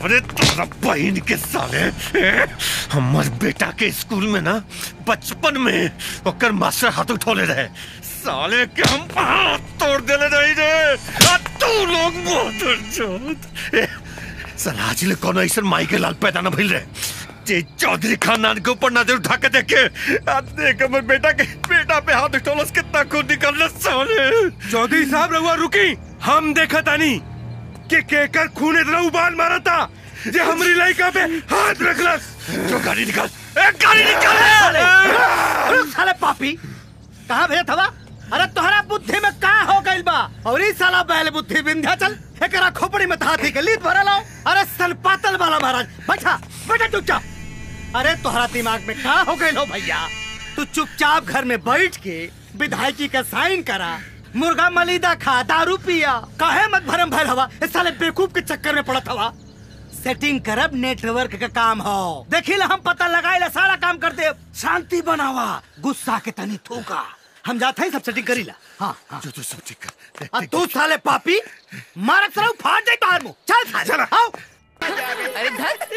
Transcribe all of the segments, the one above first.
अरे तोरा बहन के साले ए, हमर बेटा के स्कूल में ना बचपन में ओकर मास्टर हाथ उठौले रहे साले के हम हाथ तोड़ देले रही रे आ तू लोग मोदर चोद ए, साला आज ले कोनो ऐसा माई के लाल पैदा न भइल रहे जे चौधरी खानदान के ऊपर नजर उठा के देखे आ देख हमर बेटा के बेटा पे हाथ उठौलस कितना खून निकल साले चौधरी साहब रहुआ रुकी हम देखा तानी कि केकर खून इतना उबाल मारा था जे हमरी लड़का पे हाथ रखलस जो गाड़ी निकाल ए गाड़ी निकाल अरे साले पापी कहाँ भेजत हवा अरे तोहरा बुद्धि में का हो गइल बा और ई साला बैल बुद्धि विंध्याचल एकरा खोपड़ी में हाथी के लीद भरल हो अरे सन पातल वाला महाराज बैठा बैठा चुपचाप अरे तोहरा दिमाग में का हो गइल हो भैया तू चुपचाप घर में बैठ के विधायकी का साइन करा मुर्गा मलीदा खा दारू पिया काहे मत भरम भैल हवा इस साले बेवकूफ के चक्कर में पड़त हवा सेटिंग करब नेटवर्क का काम हो देखी हम पता लगाए सारा काम कर दे शांति बनावा गुस्सा के तनी थूका हम जाते हैं सब सेटिंग करी ला हाँ हाँ जो तू सब ठीक कर आ तू साले पापी मारक सराउ फाड़ दे तार मुंह चल साले चल आओ अरे धर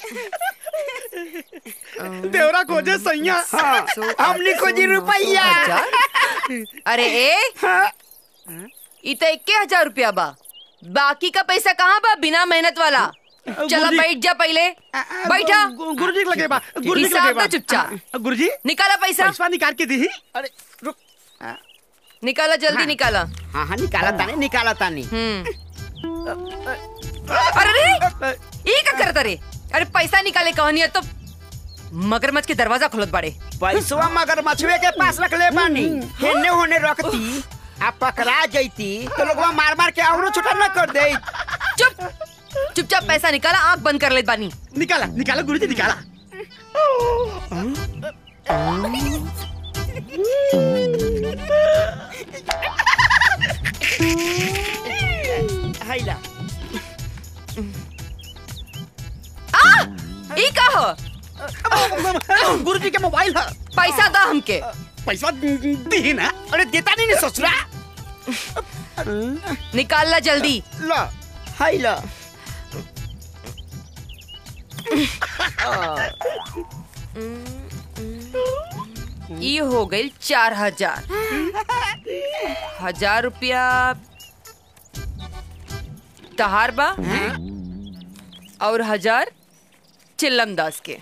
देवरा खोजे सैया हमने खोजी रुपया अरे ए ई तो इक्के हजार रुपया बा बाकी का पैसा कहाँ बा बिना मेहनत वाला चला गुरुजी। बैठ जा पहले बैठा गुरुजी के लगे बा गुरुजी के हिसाब लगे बा दो चुपचाप गुरुजी निकाला पैसा पैसा निकाल के दी अरे रुक निकाला जल्दी निकाला हाँ हाँ निकाला तानी निकाला तानी हम्म अरे रे ये का करता रे अरे पैसा निकाले कहानी है तो मगरमच्छ के दरवाजा खुलत बाड़े पैसवा मगर मछुए के पास रख ले बानी हेने होने रखती आ पकड़ा जैती तो लोगवा मार मार के औरो छोटा न कर दे चुप चुपचाप पैसा निकाला आंख बंद कर ले बानी निकाला निकाला गुरुजी निकाला हैला आ ई का हो गुरुजी के मोबाइल है पैसा दो हमके पैसा दी ना अरे देता नहीं ने ससुरा निकाल ला जल्दी ला हैला ई हो गई चार हजार हजार रुपया तहार बा और हजार चिल्लम दास के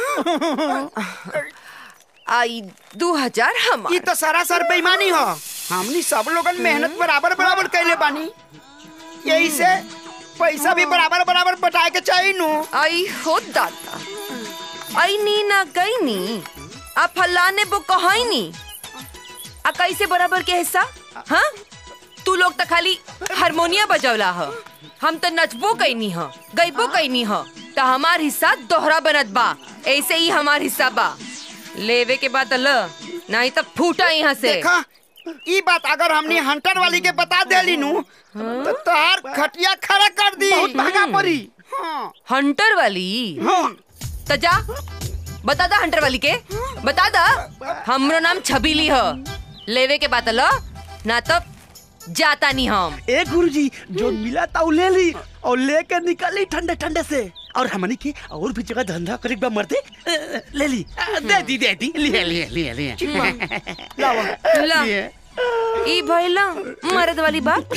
आई दो हजार हम ई तो सरासर बेईमानी हो हमनी सब लोगन मेहनत बराबर बराबर कैले बानी यही से पैसा भी बराबर बराबर बटाए के चाहिए नु आई हो दादा आई नी ना गई नी आ फलाने वो कहाई नी आ कैसे बराबर के हिस्सा हाँ तू लोग तो खाली हारमोनिया बजौला ह हम तो नचबो कैनी ह गईबो कैनी ह तो हमार हिस्सा दोहरा बनत बा ऐसे ही हमार हिस्सा बा लेवे के बाद ल नहीं तो फूटा यहाँ से देखा ई बात अगर हमने हंटर वाली के बता देली नु तो तार खटिया खड़ा कर दी बहुत महंगा पड़ी हाँ हंटर वाली तो जा बता दा हंटर वाली के बता दा हमरो नाम छबीली ह लेवे के बात ल ना तो जाता नहीं हम ए गुरुजी जो मिला था वो ले ली और लेकर निकली ठंडे ठंडे से और हमनी के और भी जगह धंधा करे बा मरते अ, ले ली अ, दे दी दे दी लिए लिए लिए लिए लावा ला लिए। ई भइला मर्द वाली बात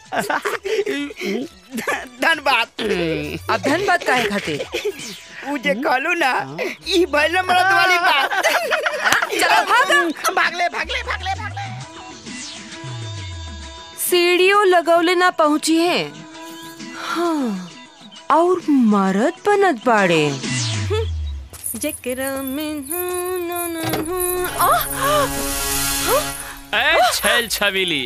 धन्यवाद अब धन बात काहे खातिर उ जे कहलू ना ई भइल मरद वाली बात चलो भागा भागले भागले भागले भागले सीढ़ियों लगौले ना पहुंची है हाँ और मरद बनत बाड़े जकरा में हूँ, ना, ना, हूँ। आह! ए छैल छबीली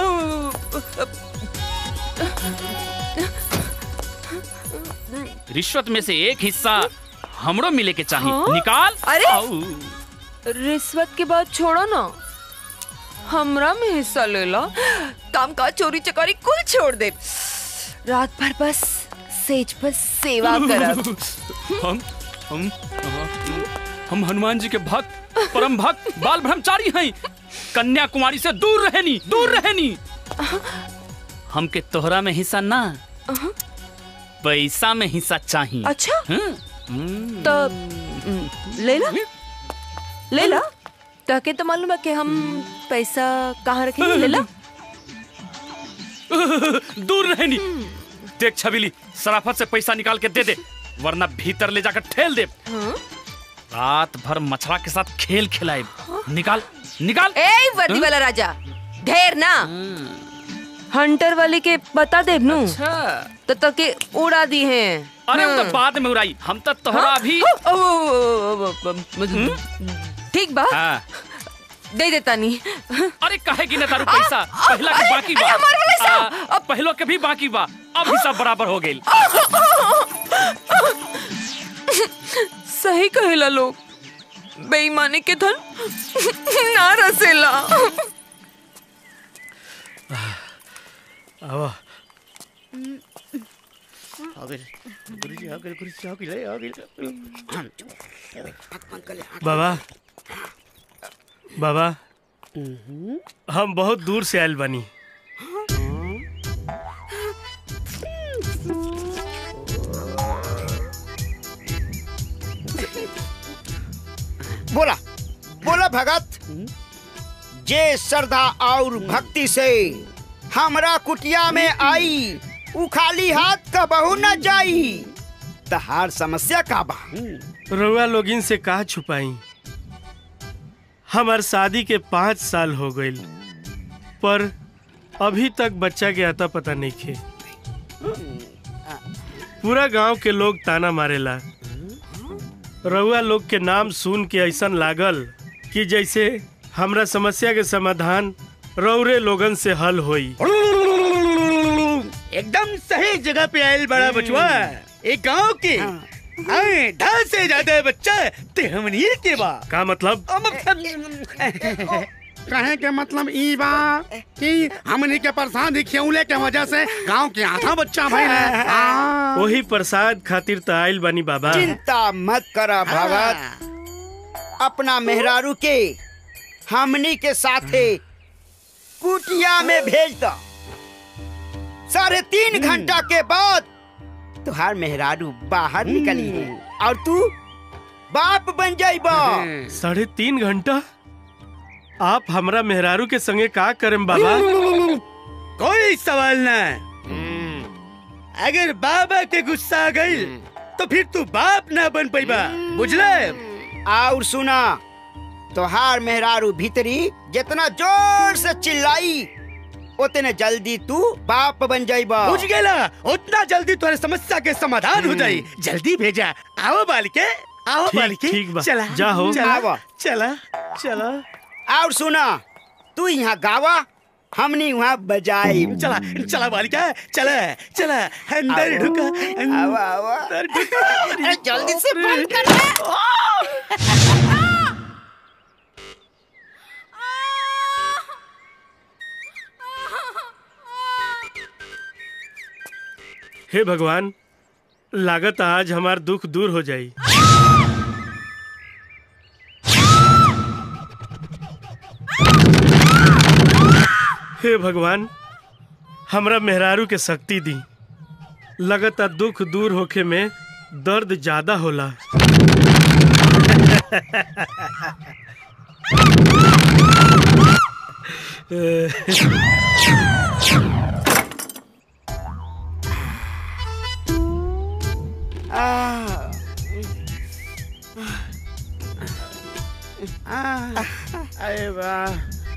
रिश्वत में से एक हिस्सा हमरो मिले के चाहिए हाँ? निकाल अरे! आऊ। रिश्वत के बाद छोड़ो ना हमरा में हिस्सा ले ला काम काज चोरी चकारी कुल छोड़ दे रात भर बस सेज पर सेवा करब हम हम हम हनुमान जी के भक्त परम भक्त बाल ब्रह्मचारी हैं कन्याकुमारी से दूर रहनी दूर रहनी हमके तोहरा में हिस्सा ना पैसा में हिस्सा चाहिए अच्छा हम्म, तो हम्म, ले ला ले ला ताके तो मालूम है कि हम पैसा कहाँ रखेंगे ले ला दूर रहनी देख छबीली सराफत से पैसा निकाल के दे दे वरना भीतर ले जाकर ठेल दे रात भर मछला के साथ खेल खिलाए निकाल निकाल ए वर्दी वाला राजा ढेर ना हंटर वाले के बता दे नू अच्छा तो तके उड़ा दी हैं अरे वो हाँ। तो बाद में उड़ाई हम तो तोहरा भी ओ, ओ, ओ, ओ, ओ, ओ, ठीक बा हाँ दे देता नहीं अरे काहे की ना तारू पैसा पहला के बाकी बा अरे, हमार वाला हिसाब। आ, अब पहलो के भी बाकी बा अब हिसाब बराबर हो गइल सही कहेला लोग बेईमानी के धन ना रसेला बाबा बाबा हम बहुत दूर से आयल बनी बोला बोला भगत जे श्रद्धा और भक्ति से हमरा कुटिया में आई उ खाली हाथ का बहु न जाई तहार समस्या का बा रउआ लोगिन से कहा छुपाई हमार शादी के पाँच साल हो गईल पर अभी तक बच्चा के आता पता नहीं खे पूरा गांव के लोग ताना मारेला रउआ लोग के नाम सुन के ऐसन लागल कि जैसे हमरा समस्या के समाधान रौरे लोगन से हल होई एकदम सही जगह पे आयल बड़ा बचवा एक गांव के हाँ, ढाल से ज्यादा बच्चा ते हमनी के बा का मतलब कहे के मतलब ई बा कि हमनी के प्रसाद खियौले के वजह से गांव के आधा बच्चा भइल है हाँ। वही प्रसाद खातिर त आइल बानी बाबा चिंता मत करा भगत अपना मेहरारू के हमनी के साथे कुटिया में भेज दो साढ़े तीन घंटा के बाद तुहार मेहरारू बाहर निकली है और तू बाप बन जाइबा साढ़े तीन घंटा आप हमरा मेहरारू के संगे का करम बाबा कोई सवाल ना अगर बाबा के गुस्सा आ गई तो फिर तू बाप ना बन पैबा बुझले और सुना तोहार मेहरारू भीतरी जितना जोर से चिल्लाई उतने जल्दी तू बाप बन जाइबा बुझ गेला उतना जल्दी तुम्हारे समस्या के समाधान हो जाई जल्दी भेजा आओ बालिके आओ ठीक- बालिके ठीक बा। चला जाहो। चला आवा। चला चला और सुना तू यहाँ गावा हमनी वहाँ बजाई चला चला बालिका चला चला अंदर आओ। ढुका आवा, आवा। अंदर ढुका अरे जल्दी से बंद कर हे भगवान लागत आज हमार दुख दूर हो जाई हे भगवान हमरा मेहरारू के शक्ति दी लगता दुख दूर होखे में दर्द ज्यादा होला अरे वाह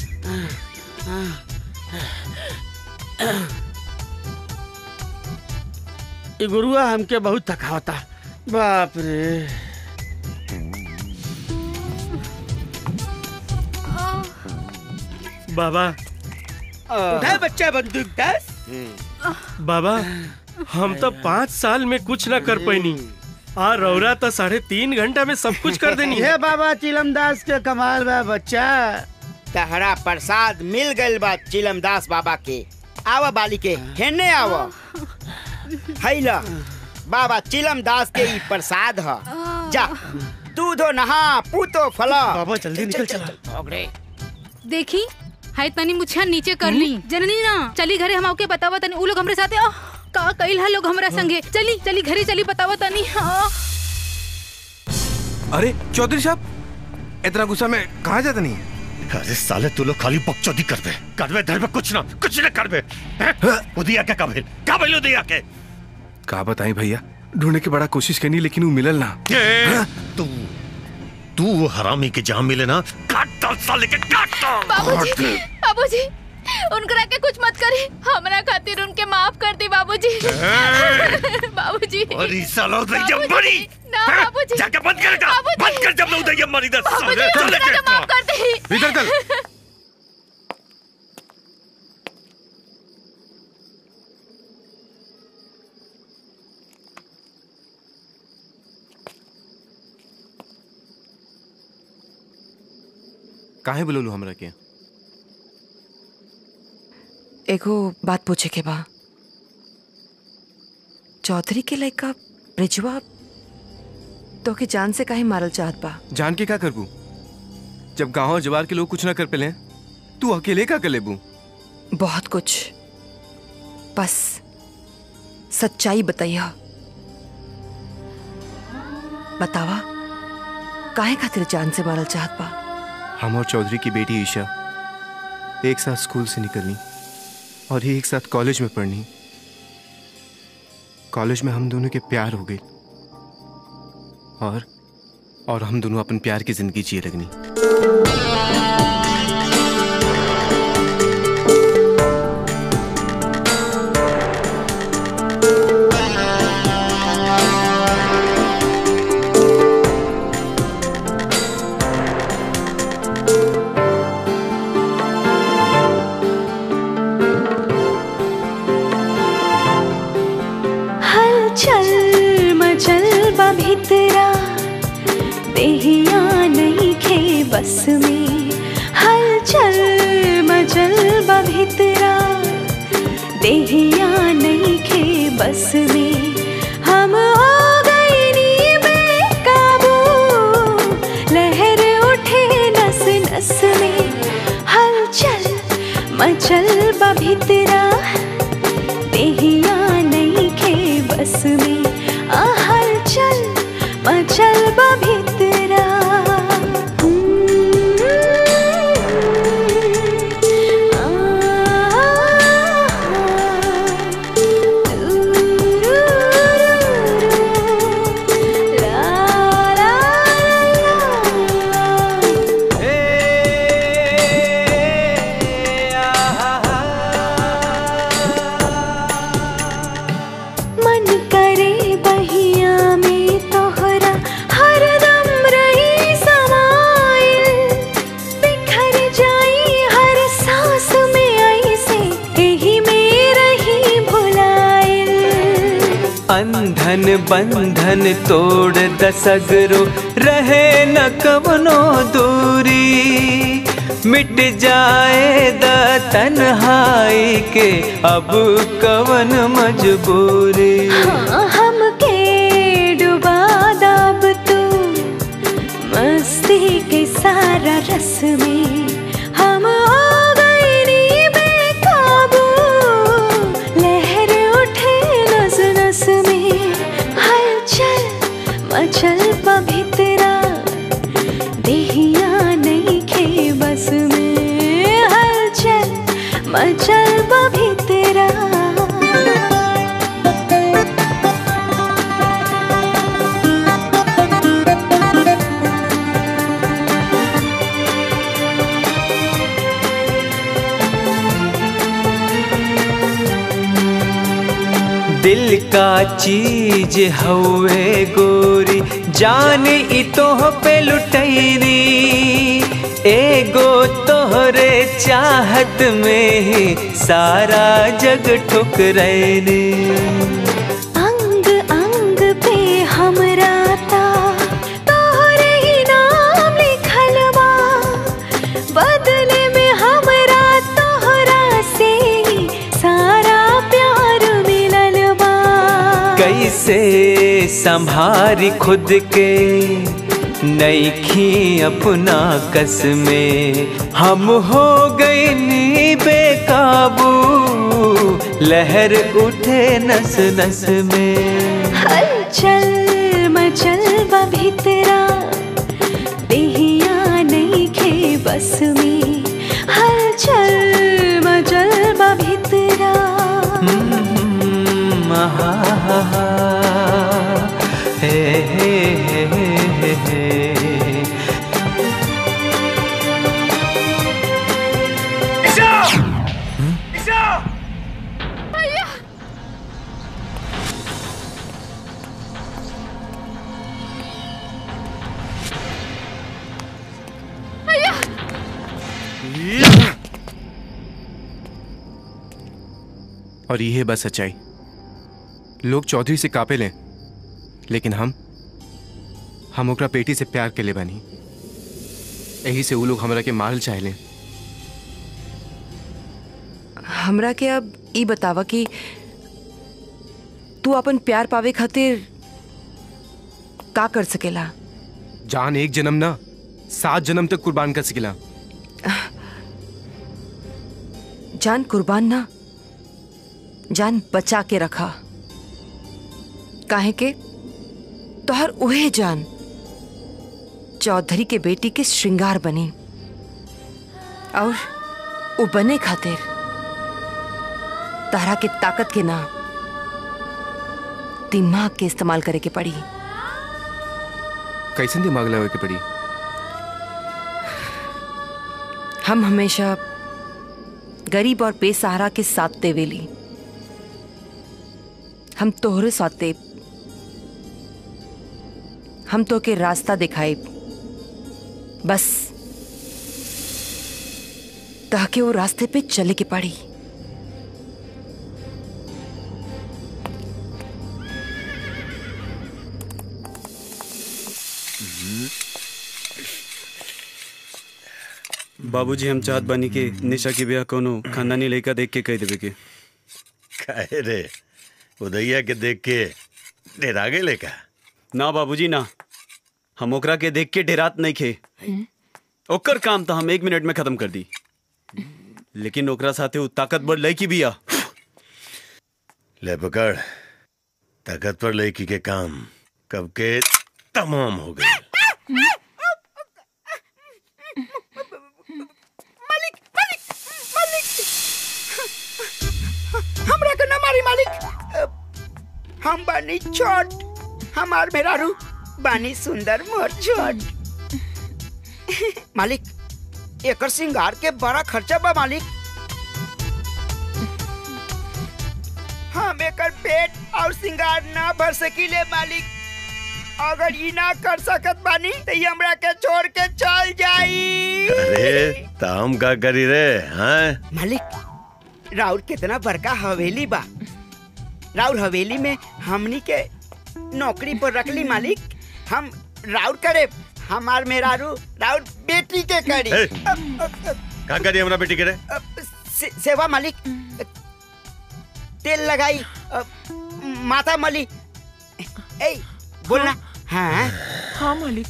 ई गुरुआ हमके बहुत थकावता बाप रे बाबा उठा बच्चा बंदूक दस बाबा हम तो पाँच साल में कुछ न कर पैनी आ रौरा तो साढ़े तीन घंटा में सब कुछ कर देनी है हे बाबा चिलमदास के कमाल बा बच्चा तहरा प्रसाद मिल गइल बा चिलमदास बाबा के आवा बाली के हेने आवा हैला बाबा चिलमदास के ई प्रसाद ह जा दूधो नहा पूतो फला बाबा जल्दी निकल चला देखी हाय तनी मुछिया नीचे कर ली जननी ना चली घरे हम आके बतावा तनी उ लोग हमरे साथे आह, का कइल हा लोग हमरा संगे चली चली घरे चली बतावा तनी हाँ अरे चौधरी साहब इतना गुस्सा में कहाँ जाता नहीं अरे साले तू लोग खाली बकचोदी करबे करबे धर में कुछ ना कुछ ना करबे हैं? उदिया के काबिल काबिल उदिया के का बताई भैया ढूंढने की बड़ा कोशिश करनी लेकिन वो मिलल ना ए, तू तू वो हरामी के जहाँ मिले ना काट डाल साले के काट डाल बाबूजी बाबूजी उनकरा के कुछ मत करी हमरा खातिर उनके माफ कर दी बाबूजी बाबूजी अरे सालो उदैया बाबूजी, मरी ना हैं? बाबूजी जाके बंद कर का बाबूजी। बंद कर जब लोग उदैया मरी दस बाबूजी साले चले उनकरा के माफ कर दी इधर चल काहे बोलू हमरा के एगो बात पूछे के बा चौधरी के लड़का ब्रिजवा तो के जान से काहे मारल चाहत बा जान के का करबू जब गांव और जवार के लोग कुछ ना कर पेले तू अकेले का कर लेबू बहुत कुछ बस सच्चाई बताइया बतावा काहे खातिर जान से मारल चाहत बा हम और चौधरी की बेटी ईशा एक साथ स्कूल से निकलनी और ही एक साथ कॉलेज में पढ़नी कॉलेज में हम दोनों के प्यार हो गई और और हम दोनों अपन प्यार की जिंदगी जिए लगनी हलचल मचल बा भितरा देहिया नहीं खे बस में हलचल मचल बा भितरा देहिया नहीं खे बस में हम हो गए नी बेकाबू लहर उठे नस नस में हलचल मचल बा भितरा देहिया नहीं खे बस में आ हलचल मचल बा भितरा मन करे बहिया में तोहरा हरदम रही समाइल बिखर जाई हर सांस में ऐसे यही में रही भुलाइल अंधन बंधन तोड़ दसगरो रहे न कवनो दूरी मिट जाए द तन्हाई के अब कवन मजबूरी हाँ हमके डुबा दाब तू मस्ती के सारा रस में हम हो गए नी बेकाबू लहर उठे नस नस में हलचल मचल पा भितरा देहिया नहीं खे बस में हलचल मचल पा भितरा दिल का चीज हवे गोरी जान ई तोह पे लुटैनी एगो तोहरे चाहत में ही सारा जग ठुकरैनी अंग अंग पे हमरा ता तोहरे ही नाम लिखल बा बदले में हमरा तोहरा से ही सारा प्यार मिलल बा कैसे संभारी खुद के नईखी अपना कस में हम हो गए नी बेकाबू लहर उठे नस नस में हलचल मचल बा भीतरा देहिया नहीं खे बस में हलचल मचल बा भीतरा हम्म, आहा, हा, हा, हे, हे, हे, हे, हे, हे। और ये है बस सच्चाई लोग चौधरी से कापे लें लेकिन हम हम ओकरा पेटी से प्यार के ले बनी यही से वो लोग हमरा के मारल चाहे लें हमरा के अब ई बतावा कि तू अपन प्यार पावे खातिर का कर सकेला जान एक जन्म ना सात जन्म तक कुर्बान कर सकिला जान कुर्बान ना जान बचा के रखा काहे के तोहर उहे जान चौधरी के बेटी के श्रृंगार बनी और वो बने खातिर तारा के ताकत के ना दिमाग के इस्तेमाल करे के पड़ी कैसे दिमाग लगा के पड़ी हम हमेशा गरीब और बेसहारा के साथ देवेली हम तोहरे साथ देव हम तो के रास्ता दिखाए बस ताकि वो रास्ते पे चले के पड़ी बाबूजी हम चाहत बानी कि निशा के ब्याह कोनो खानदानी लड़का देख के कह देवे के काहे रे उदैया के देख के डेरा गए का ना बाबूजी ना हम ओकरा के देख के डेरात नहीं खे ओकर काम तो हम एक मिनट में खत्म कर दी लेकिन ओकरा साथे उ ताकतवर लड़की भी आ ले पकड़ ताकतवर लड़की के काम कब के तमाम हो गए मालिक मालिक मालिक हमरा के ना मारी मालिक अ, हम बानी छोट हमार मेहरारू बानी सुंदर मोर छोट मालिक एकर सिंगार के बड़ा खर्चा बा मालिक हम एकर पेट और सिंगार ना भर सकीले मालिक अगर ई ना कर सकत बानी तो ई हमरा के छोड़ के चल जाई अरे तो हम का करी रे हाँ मालिक राउर कितना बड़का हवेली बा राउर हवेली में हमनी के नौकरी पर रखली मालिक हम राउर करे हमार मेहरारू राउर बेटी के करी ए। अब- अब- अब- का करी हमरा बेटी के रे अब से, सेवा मालिक तेल लगाई अब, माथा मली ए बोलना हाँ हाँ मालिक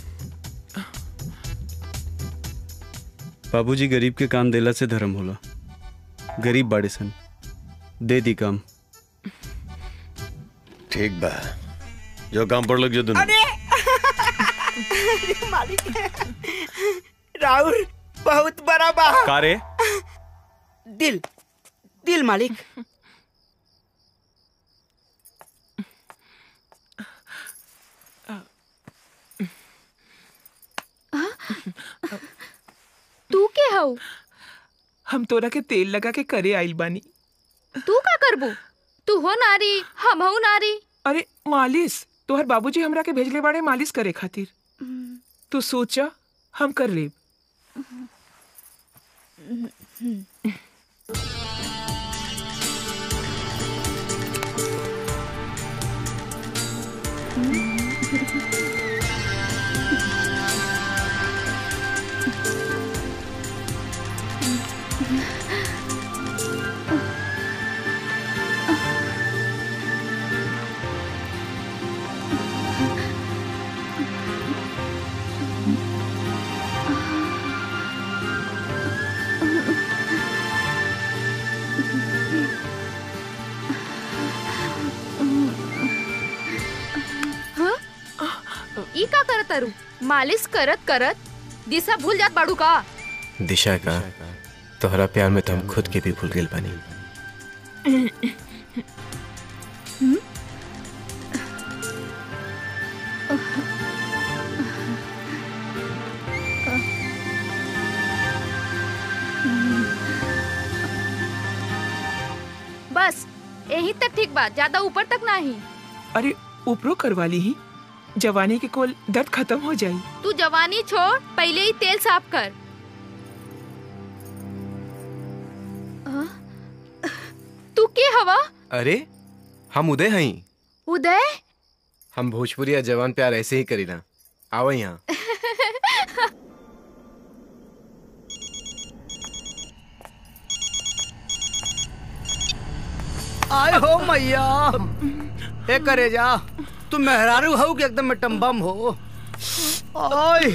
बाबूजी गरीब के काम देला से धर्म होला गरीब बाड़े सन दे दी काम ठीक बा जो काम पर लग जो दुनू अरे मालिक राउर बहुत बड़ा बा का रे दिल दिल मालिक तू के हऊ हम तोरा के तेल लगा के करे आइल बानी तू का करबू तू हो नारी हम हो नारी अरे मालिश तोहर बाबूजी हमरा के भेजले बाड़े मालिश करे खातिर तू सोचा हम कर लेब ई का करत तारू मालिश करत करत दिशा भूल जात बाड़ू का दिशा का तोहरा प्यार में तो हम खुद के भी भूल गए बानी बस यही तक ठीक बात ज्यादा ऊपर तक नहीं अरे ऊपरो करवा ली ही जवानी के कोल दर्द खत्म हो जाई तू जवानी छोड़ पहले ही तेल साफ कर हाँ? तू के हवा अरे हम उदय हई उदय हम भोजपुरी जवान प्यार ऐसे ही करीना आओ यहाँ आय हो मैया ए करे जा तू मेहरारू हो कि एकदम में बम हो ओय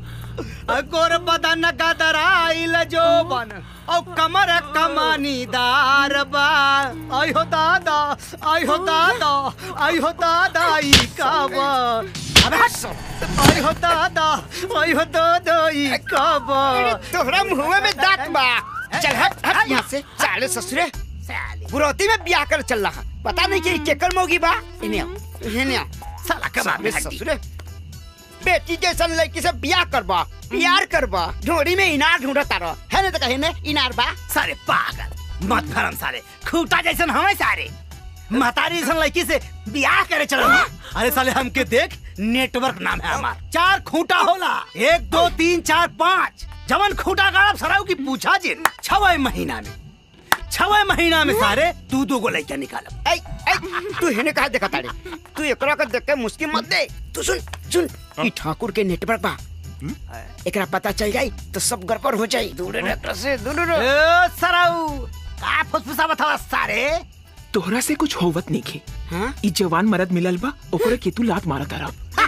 गोर बदन का दराइल जो बन औ कमर कमानी दार बा आय हो दादा आय हो दादा आय हो दादा ई का बा अबे हट आय हो दादा आय हो दादा ई का बा तोहरा मुंह में दांत बा चल हट हट यहाँ से साले ससुरे बुरौती में ब्याह कर चल रहा पता नहीं कि केकर मोगी बा इन्हें आओ इन्हें आओ साला कबाब में साले हड्डी। ससुरे बेटी जैसन लड़की से ब्याह करबा प्यार करबा ढोड़ी में इनार ढूंढता रह है ना तो कहे ने इनार बा सारे पागल मत भरम सारे खूटा जैसन हमें सारे महतारी जैसन लड़की से ब्याह करे चलो अरे साले हमके देख नेटवर्क नाम है हमार चार खूंटा होला एक दो तीन चार पाँच जवन खूंटा गाड़ब सराव की पूछा जिन छवे महीना में छवे महीना में सारे तू दो गो लड़का निकालब ऐ ऐ तू हेने कहा देखा तारे तू एकरा का देख के मुश्किल मत दे तू सुन सुन ई ठाकुर के नेटवर्क बा एकरा पता चल जाई तो सब गड़बड़ हो जाई दूर रह एकरा से दूर रह ए सराऊ का फुसफुसा बता सारे तोहरा से कुछ होवत नहीं खे हाँ? ई जवान मरद मिलल बा ओकरे के तू लात मारत रह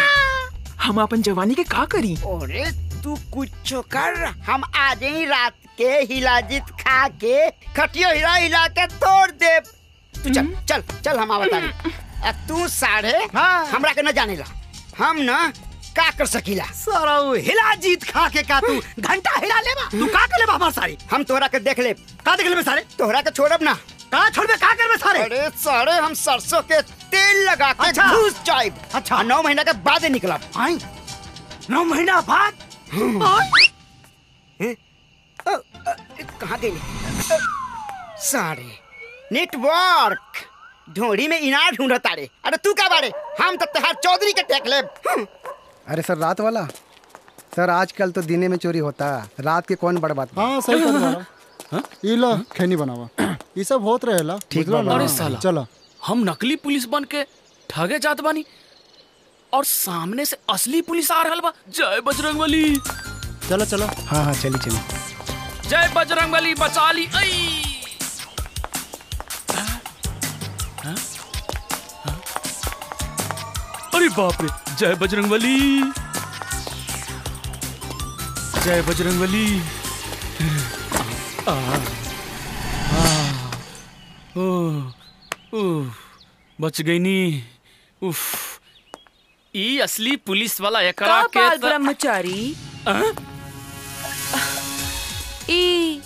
हम अपन जवानी के का करी अरे तू कुछ कर हम आ जाई रात के हिलाजित खा के खटियो हिला हिला के तोड़ दे तू चल चल चल हम आवत तारी आ तू साढ़े हमरा के न जाने ला हम न का कर सकीला सराऊ हिला जीत खा के का तू घंटा हिला लेबा तू का कर लेबा हमार सारी हम तोहरा के देख ले का देख लेबे सारे तोहरा के छोड़ब ना का छोड़बे का करबे सारे अरे सारे हम सरसों के तेल लगा के अच्छा। घुस जाइब अच्छा नौ महीना के बाद ही निकलब आई नौ महीना बाद कहाँ गई सारे नेटवर्क ढोड़ी में इनार ढूंढत तारे अरे तू का बारे हम तो तेहार चौधरी के टेक लेब अरे सर रात वाला सर आजकल तो दिने में चोरी होता है रात के कौन बड़ बात हाँ सही कर बड़ा ई लो खैनी बनावा ई सब होत रहेला ठीक बुझलो बा ना? अरे साला चलो हम नकली पुलिस बन के ठगे जात बानी और सामने से असली पुलिस आ रहल बा जय बजरंगबली चलो चलो हाँ हाँ चली चली जय बजरंगबली बचा ली ऐ हाँ? हाँ? अरे बाप रे जय बजरंगबली जय बजरंगबली आ, आ, ओ, उफ, बच गई नी उफ ई असली पुलिस वाला एकरा का के बाल त- ब्रह्मचारी हाँ? ई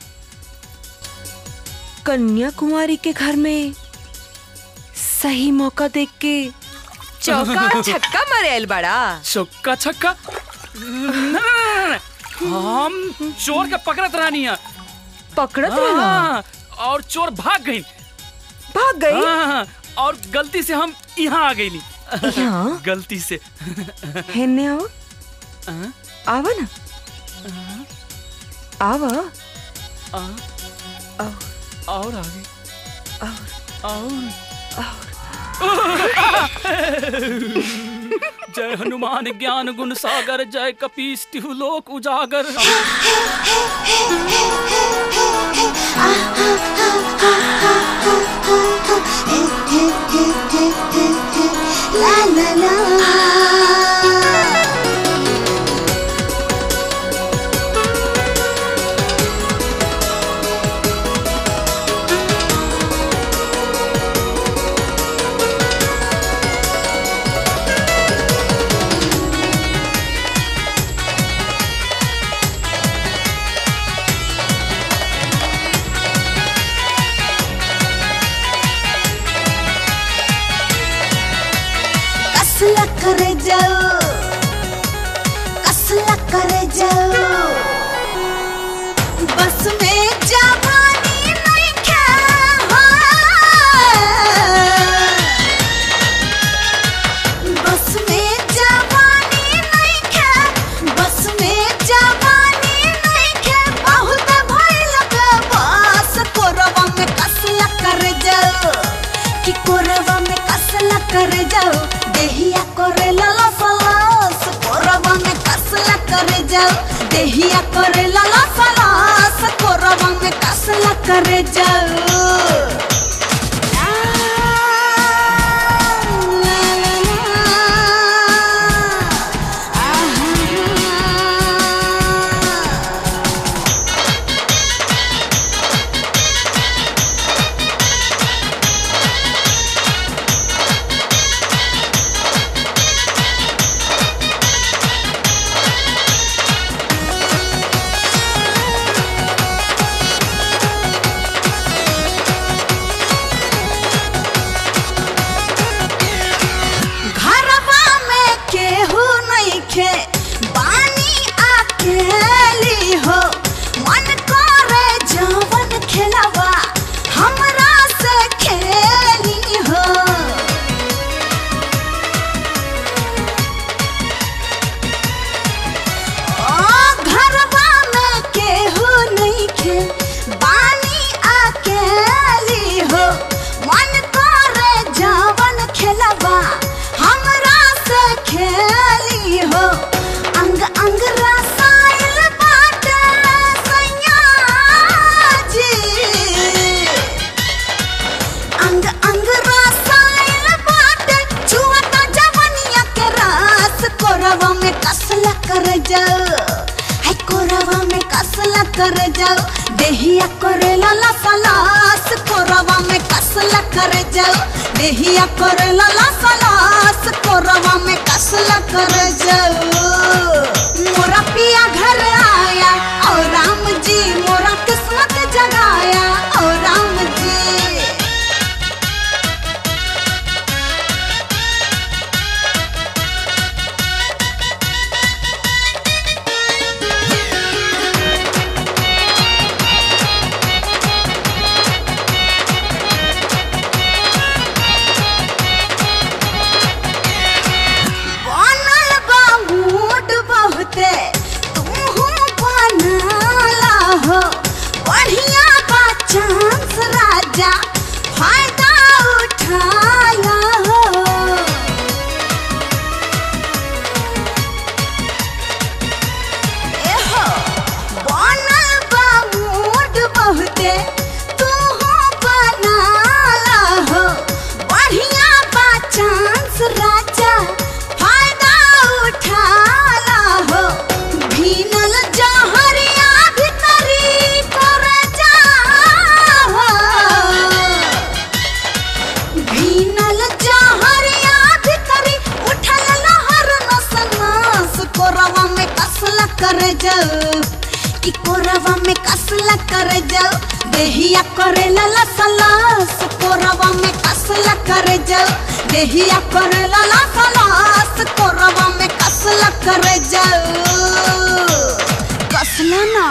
कन्याकुमारी के घर में सही मौका देख के चौका छक्का मारे आइल बड़ा चौका छक्का न- न- न- न- हम चोर के पकड़त रहनी है पकड़त हाँ, रहना? और चोर भाग गई भाग गई हाँ, और गलती से हम यहाँ आ गई यहाँ? गलती से हेने आओ आवा ना आवा और आगे और जय हनुमान ज्ञान गुण सागर जय कपीस तिहु लोक उजागर La la la. देहिया करे लाला सलास कोरवा में कसला करे जाओ घरवा में केहू नहीं खे बानी अकेली हो मन करे जवन खेलवा हमरा से खेली हो ओ घरवा में केहू नहीं खे बानी अकेली हो मन करे जवन खेलवा हमरा से खेली हो अंग अंग रसायन बाटे सैया जी अंग अंग रसायन बाटे छुअता जवनिया के रस कोरवा में कसला कर जाओ है कोरवा में कसला कर जाओ देहिया करे लाला सलास कोरवा में कसला कर जाओ देहिया करे लाला सलास कोरवा में कसला कर जाओ मोरा पिया घर आया और राम जी मोरा किस्मत जगाया और राम जी बनल बा मूड बहुते तुहू बनाला हो बढ़िया बा चांस राजा फायदा उठाया हो एहो बनल बा मूड बहुते तुहू बनाला हो बढ़िया बा चांस राजा फायदा उठाला हो भीनल जहरिया भितरी कर जा भीनल जहरिया भितरी उठल लहर नस नस कोरवा में कसला कर जाओ कि कोरवा में कसला कर जाओ देहिया करे लाला सलास कोरवा में कसला कर जाओ देहिया करे लाला सलास कोरवा में कसला कर जाओ कसला ना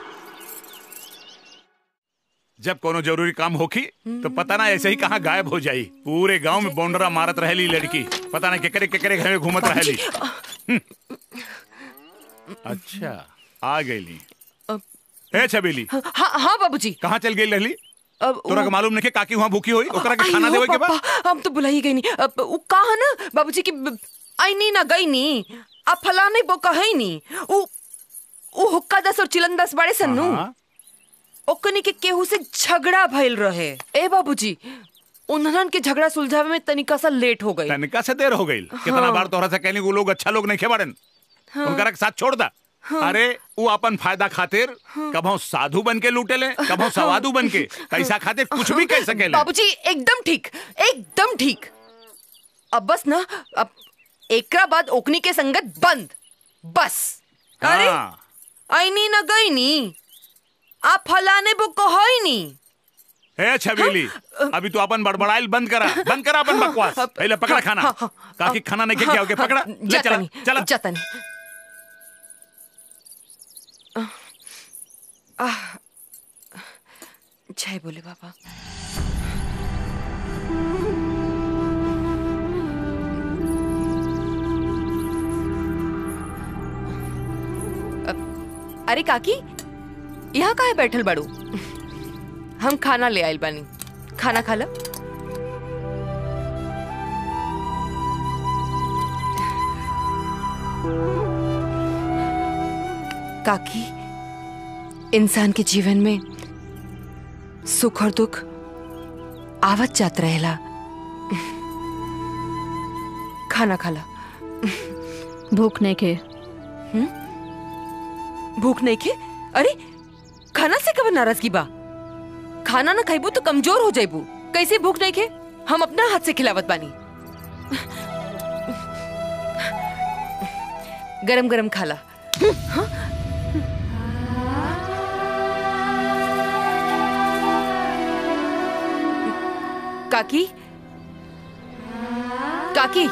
जब कोनो जरूरी काम होखी तो पता ना ऐसे ही कहाँ गायब हो जाई पूरे गांव में बौंडरा मारत रहेली लड़की पता ना केकरे केकरे घर में घूमत रहेली हम्म। अच्छा आ गईली ए छबीली हाँ हाँ बाबूजी कहाँ चल गई रहली अब तोरा के मालूम नहीं काकी वहाँ भूखी होई ओकरा के खाना अयो देवे के बा पापा, हम तो बुला ही गई नहीं अब उ कहा ना बाबूजी की ब- आई नहीं ना गई नहीं अब फलाने बो कहे नहीं उ उ हुक्का दस और चिलन दस बड़े सन्नू ओकनी के केहू से झगड़ा भइल रहे ए बाबूजी उन्हन के झगड़ा सुलझावे में तनिका सा लेट हो गई तनिका से देर हो गई कितना हाँ। बार तोहरा से कहनी वो लोग अच्छा लोग नहीं खेबाड़न हाँ। उनकरा के साथ छोड़ दा हाँ। अरे वो अपन फायदा खातिर कभो साधु बन के लूटे ले कभो सवादु बन के पैसा खातिर कुछ भी कह सके बाबूजी एकदम ठीक एकदम ठीक अब बस ना अब एकरा बाद ओकनी के संगत बंद बस अरे आई नी ना गई नी आप फलाने बो कहोई नी हे छबीली अभी तू अपन बड़बड़ाइल बंद करा बंद करा अपन बकवास पहले पकड़ा खाना काकी खाना नहीं क्या हो गया पकड़ा ले चला चला जाता नहीं आह, जय बोले बाबा अ- अरे काकी यहाँ काहे बैठल बड़ू हम खाना ले आइल बानी खाना खा लो काकी इंसान के जीवन में सुख और दुख आवत जात रहेला खाना खाला भूख नहीं के भूख नहीं खे अरे खाना से कब नाराजगी बा खाना ना खाइबू तो कमजोर हो जाइबू कैसे भूख नहीं खे हम अपना हाथ से खिलावत बानी गरम गरम खाला हाँ? काकी काकी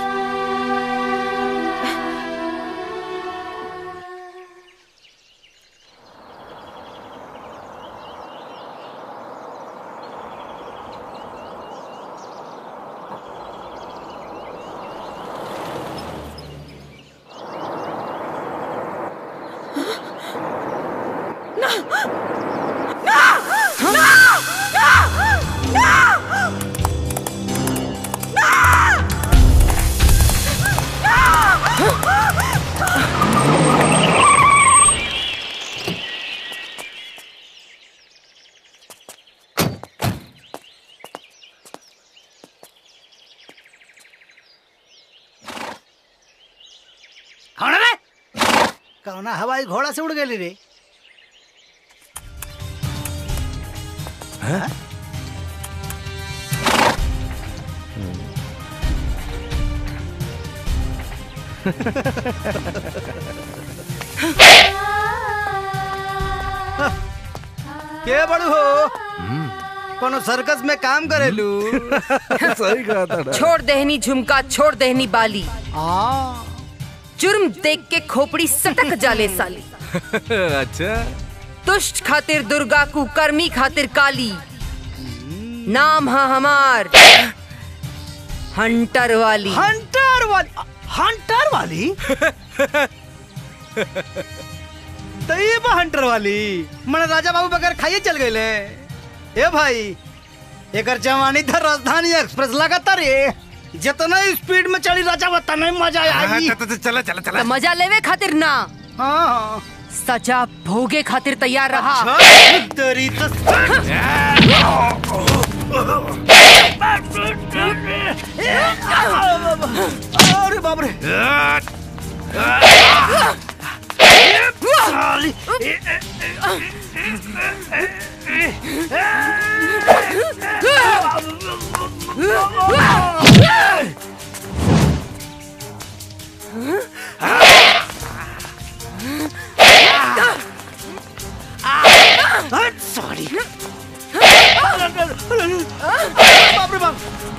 कौन रे कौना हवाई घोड़ा से उड़ गेली रे हाँ? के बड़ू हो कोनो सर्कस में काम करेलू सही कहा था छोड़ देहनी झुमका छोड़ देहनी बाली जुर्म देख के खोपड़ी सटक जाले साली अच्छा दुष्ट खातिर दुर्गा कुकर्मी खातिर काली नाम है हमार हंटर वाली हंटर वाली हंटर वाली तो ये बा हंटर वाली मन राजा बाबू बगैर खाइए चल गए ए भाई एकर जवानी था राजधानी एक्सप्रेस लगातार रे जितना स्पीड में चली राजा बता नहीं मजा आई चला चला तो मजा लेवे खातिर ना हाँ सजा भोगे खातिर तैयार रहा तेरी तो अरे बाप रे साली सॉरी बाप रे बाप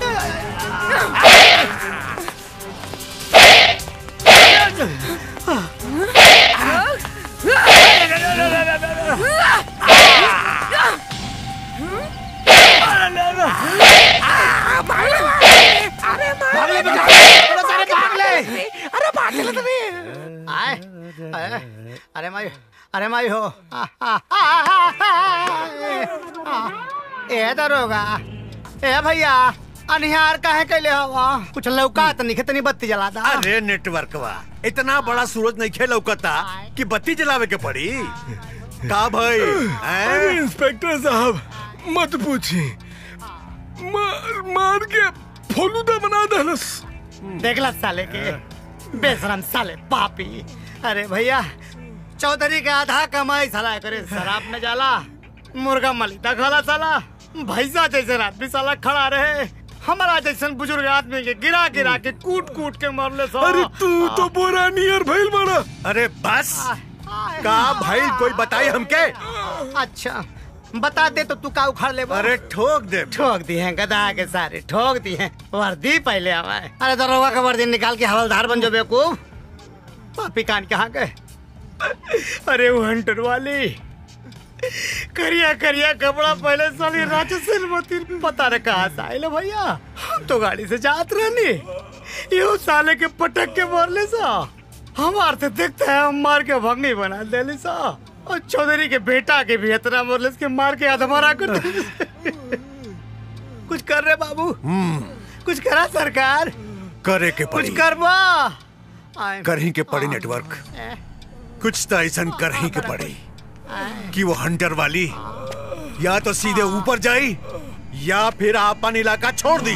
भागले बेटा अरे सारे भागले अरे भागले तुम्हें आए आए, अरे माई अरे माई हो आ, आ, आ, आ, आ, ए दरोगा ए भैया अनिहार काहे कैले हवा कुछ लौका त नहीं तनी बत्ती जला दा अरे नेटवर्क वा इतना बड़ा सूरज नहीं खेल लौकता कि बत्ती जलावे के पड़ी का भाई अरे इंस्पेक्टर साहब मत पूछी मार मार के फोलूदा बना दहलस देखला साले के बेशरम साले पापी अरे भैया चौधरी का आधा कमाई साला करे शराब में जाला मुर्गा मलिता खाला साला भैसा जैसे आदमी साला खड़ा रहे हमारा जैसन बुजुर्ग आदमी के गिरा गिरा के कूट कूट के मरले सो अरे तू तो बोरा नियर भइल बड़ा अरे बस का भाई कोई बताई हमके अच्छा बता दे तो तू का उखाड़ ले अरे ठोक दे ठोक दी है गधा के सारे ठोक दी है वर्दी पहले हवाए अरे दरोगा का वर्दी निकाल के हवलदार बन जो बेवकूफ पापी कान कहाँ गए अरे वो हंटर वाली करिया करिया कपड़ा पहले साली राजा सिलमती पता न कहाँ से आए भैया हम तो गाड़ी से जात रहनी यो साले के पटक के मारले सा हमार से देखता है हम मार के भंगी बना देली सा और चौधरी के बेटा के भी इतना मारले के मार के अधमरा कर देली। कुछ कर रहे बाबू कुछ करा सरकार करे के कुछ पड़ी करवा आए। करही के पड़ी नेटवर्क कुछ तो ऐसा कर ही के पड़ी कि वो हंटर वाली या तो सीधे ऊपर जाई या फिर अपन इलाका छोड़ दी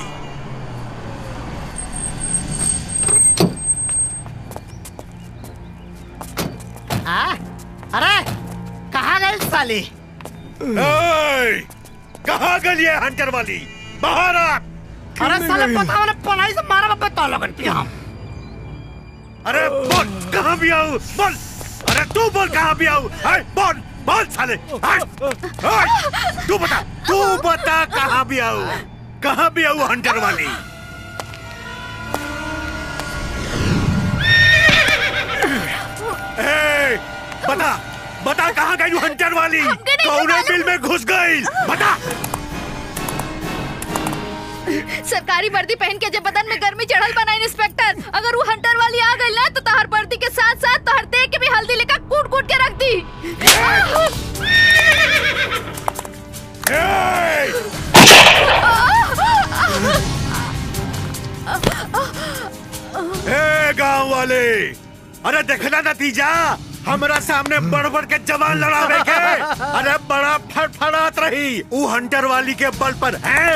आ? अरे कहाँ गए साली ए, कहाँ गई है हंटर वाली बाहर आ अरे साले पता मैंने पलाई से मारा बापे तो लगन पिया अरे बोल कहाँ भी आऊँ बोल अरे तू बोल कहाँ भी आऊँ है, बोल बोल साले है, है, तू बता तू बता कहाँ भी आऊँ कहाँ भी आऊँ हंटर वाली ए, बता बता कहाँ गई हंटर वाली कौने बिल में घुस गई बता सरकारी वर्दी पहन के जब बदन में गर्मी चढ़ल बना इंस्पेक्टर अगर वो हंटर वाली आ गई ना तो तहर वर्दी के साथ साथ तहर देह के भी हल्दी लेकर कूट कूट के रख दी ए गांव वाले अरे देखना नतीजा हमरा सामने बड़ बड़ के जवान लड़ावे के अरे बड़ा फड़फड़ात रही ऊ हंटर वाली के बल पर है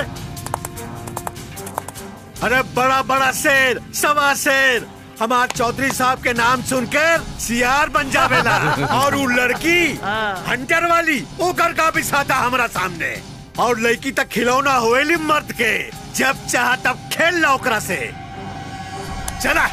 अरे बड़ा बड़ा शेर सवा शेर हमार चौधरी साहब के नाम सुनकर सियार बन जावेला और ऊ लड़की हंटर वाली ओकर का भी साथा हमरा सामने और लड़की तक खिलौना होएली मर्द के जब चाह तब खेल ला ओकरा से चला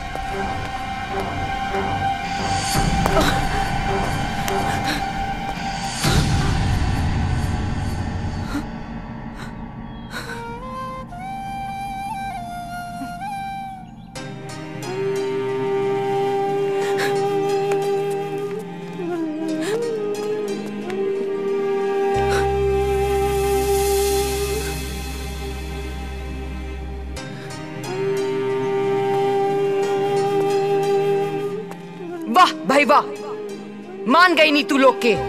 वाह भाई वाह मान गई नी तू लोग के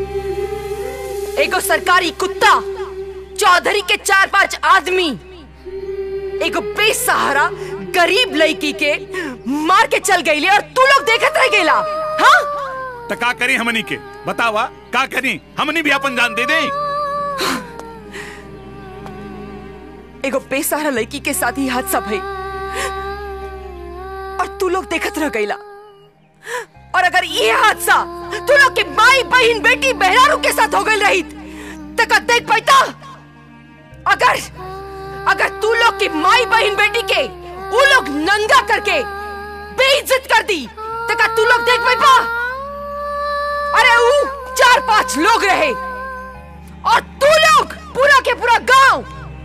एगो सरकारी कुत्ता चौधरी के चार पांच आदमी एगो बेसहारा गरीब लड़की के मार के चल गई और तू लोग देखत रह गेला हाँ तो का करी हमनी के बतावा का करी हमनी भी अपन जान दे दे एगो बेसहारा लड़की के साथ ही हादसा भई और तू लोग देखत रह गईला और अगर ये हादसा तू लोग के माई बहन बेटी बहरारू के साथ हो गई रही तो का देख पाता अगर अगर तू लोग की माई बहन बेटी के वो लोग नंगा करके बेइज्जत कर दी तो का तू लोग देख पाई अरे वो चार पांच लोग रहे और तू लोग पूरा के पूरा गांव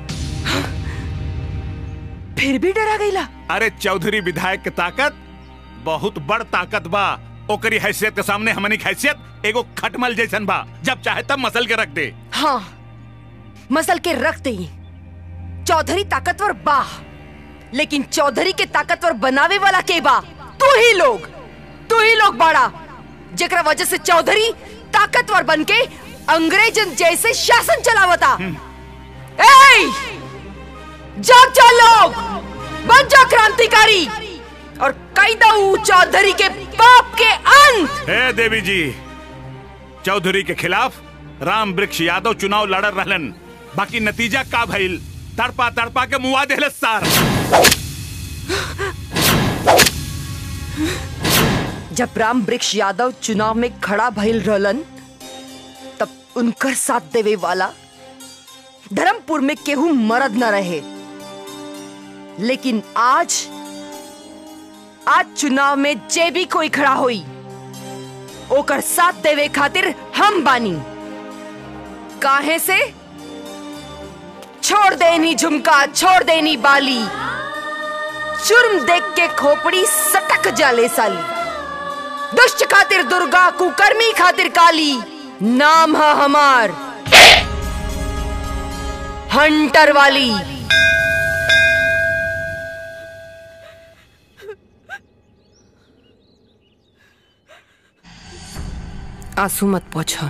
फिर भी डरा गईला अरे चौधरी विधायक के ताकत बहुत बड़ ताकत बा ओकरी हैसियत के सामने हमनी के हैसियत एगो खटमल जैसन बा जब चाहे तब मसल के रख दे हाँ मसल के रख दे चौधरी ताकतवर बा लेकिन चौधरी के ताकतवर बनावे वाला के बा तू ही लोग तू ही लोग बाड़ा जेकरा वजह से चौधरी ताकतवर बन के अंग्रेजन जैसे शासन चलावता ए जाग जा लोग बन जा क्रांतिकारी और कई दऊ चौधरी के पाप के अंत हे देवी जी चौधरी के खिलाफ राम वृक्ष यादव चुनाव लड़ रहलन बाकी नतीजा का भइल तड़पा तड़पा के मुआ देहले सार जब राम वृक्ष यादव चुनाव में खड़ा भइल रहलन तब उनकर साथ देवे वाला धर्मपुर में केहू मरद न रहे लेकिन आज आज चुनाव में जे भी कोई खड़ा होई ओकर साथ देवे खातिर हम बानी काहे से छोड़ देनी झुमका छोड़ देनी बाली जुर्म देख के खोपड़ी सटक जाले साली दुष्ट खातिर दुर्गा कुकर्मी खातिर काली नाम है हमार हंटर वाली आंसू मत पोछो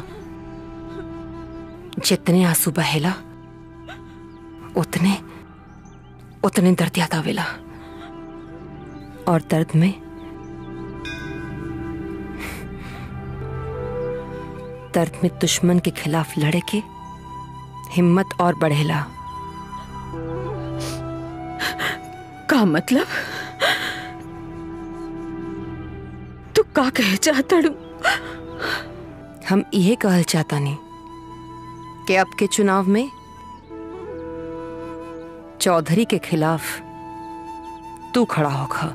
जितने आंसू बहेला उतने उतने दर्द याद आवेला और दर्द में दर्द में दुश्मन के खिलाफ लड़े के हिम्मत और बढ़ेला का मतलब तू का कहे चाहता डू हम इहे कहल चाहता नहीं कि अब के चुनाव में चौधरी के खिलाफ तू खड़ा होगा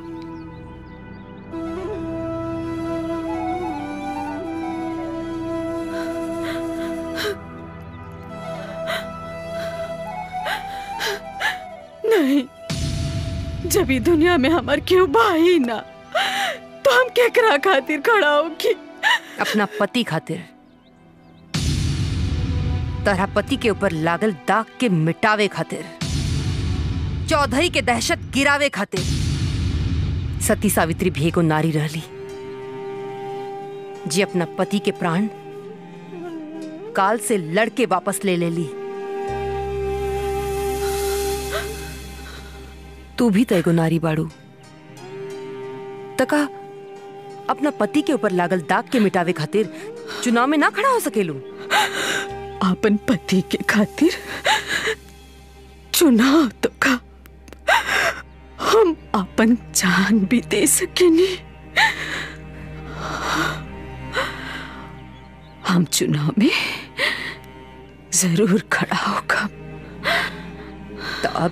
नहीं जब ई दुनिया में हमार क्यों भाई ना तो हम केकरा खातिर खड़ा होगी अपना पति खातिर तोहरा पति के ऊपर लागल दाग के मिटावे खातिर चौधरी के दहशत गिरावे खातिर सती सावित्री भी एगो नारी रहली जी अपना पति के प्राण काल से लड़के वापस ले ले ली तू भी तो एगो नारी बाड़ू तका अपना पति के ऊपर लागल दाग के मिटावे खातिर चुनाव में ना खड़ा हो सकेलू अपन पति के खातिर चुनाव तो का हम अपन जान भी दे सकेनी हम चुनाव में जरूर खड़ा होगा तो अब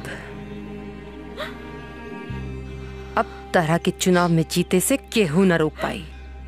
अब तरह के चुनाव में जीते से केहू न रोक पाई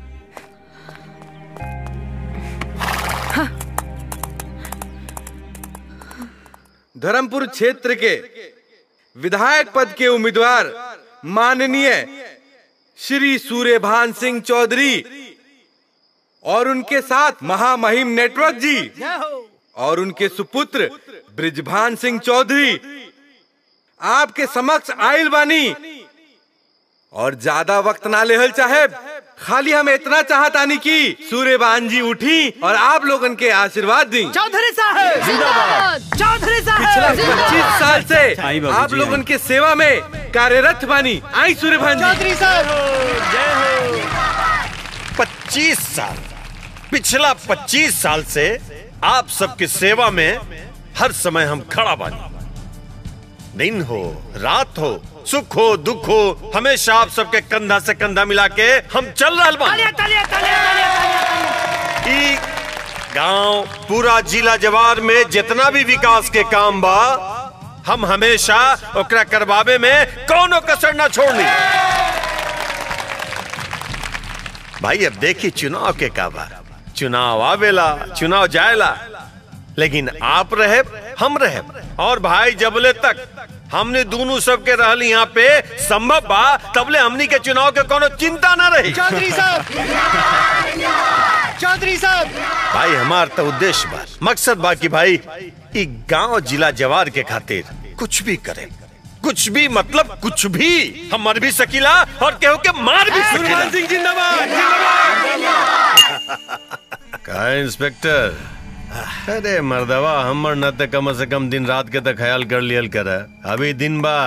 धर्मपुर क्षेत्र के विधायक पद के उम्मीदवार माननीय श्री सूर्यभान सिंह चौधरी और उनके साथ महामहिम नेटवर्क जी और उनके सुपुत्र ब्रिजभान सिंह चौधरी आपके समक्ष आयल बानी और ज्यादा वक्त ना लेहल साहेब खाली हम इतना चाहतानी कि सूर्यबान जी उठी और आप लोगन के आशीर्वाद दी चौधरी साहब जिंदाबाद। चौधरी पिछला साहब पच्चीस साल से आई बाबूजी, आप लोगन के सेवा में कार्यरत बानी आई सूर्यभान जी चौधरी साहब पच्चीस साल पिछला पच्चीस साल से आप सबकी सेवा में हर समय हम खड़ा बानी दिन हो रात हो सुख हो दुख हो हमेशा आप सबके कंधा से कंधा मिला के हम चल रहा बानी ई गांव पूरा जिला जवार में जितना भी विकास के काम बा हम हमेशा ओकरा करवावे में कोनो कसर ना छोड़नी भाई अब देखी चुनाव के का बा चुनाव आवेला चुनाव जाएला लेकिन आप रहे हम रहे और भाई जबले तक हमने दोनों सबके रहल यहाँ पे संभव बा तबले हमनी के चुनाव के कोनो चिंता ना रही चौधरी साहब चौधरी साहब भाई हमार तो उद्देश्य बा मकसद बा कि भाई ई गांव जिला जवार के खातिर कुछ भी करे कुछ भी मतलब कुछ भी हम मर भी सकीला और केहू के मार भी सकीला सिंह जिंदाबाद का इंस्पेक्टर अरे मर्दवा हमर न ते कम से कम दिन रात के तो ख्याल कर लियल कर अभी दिन बा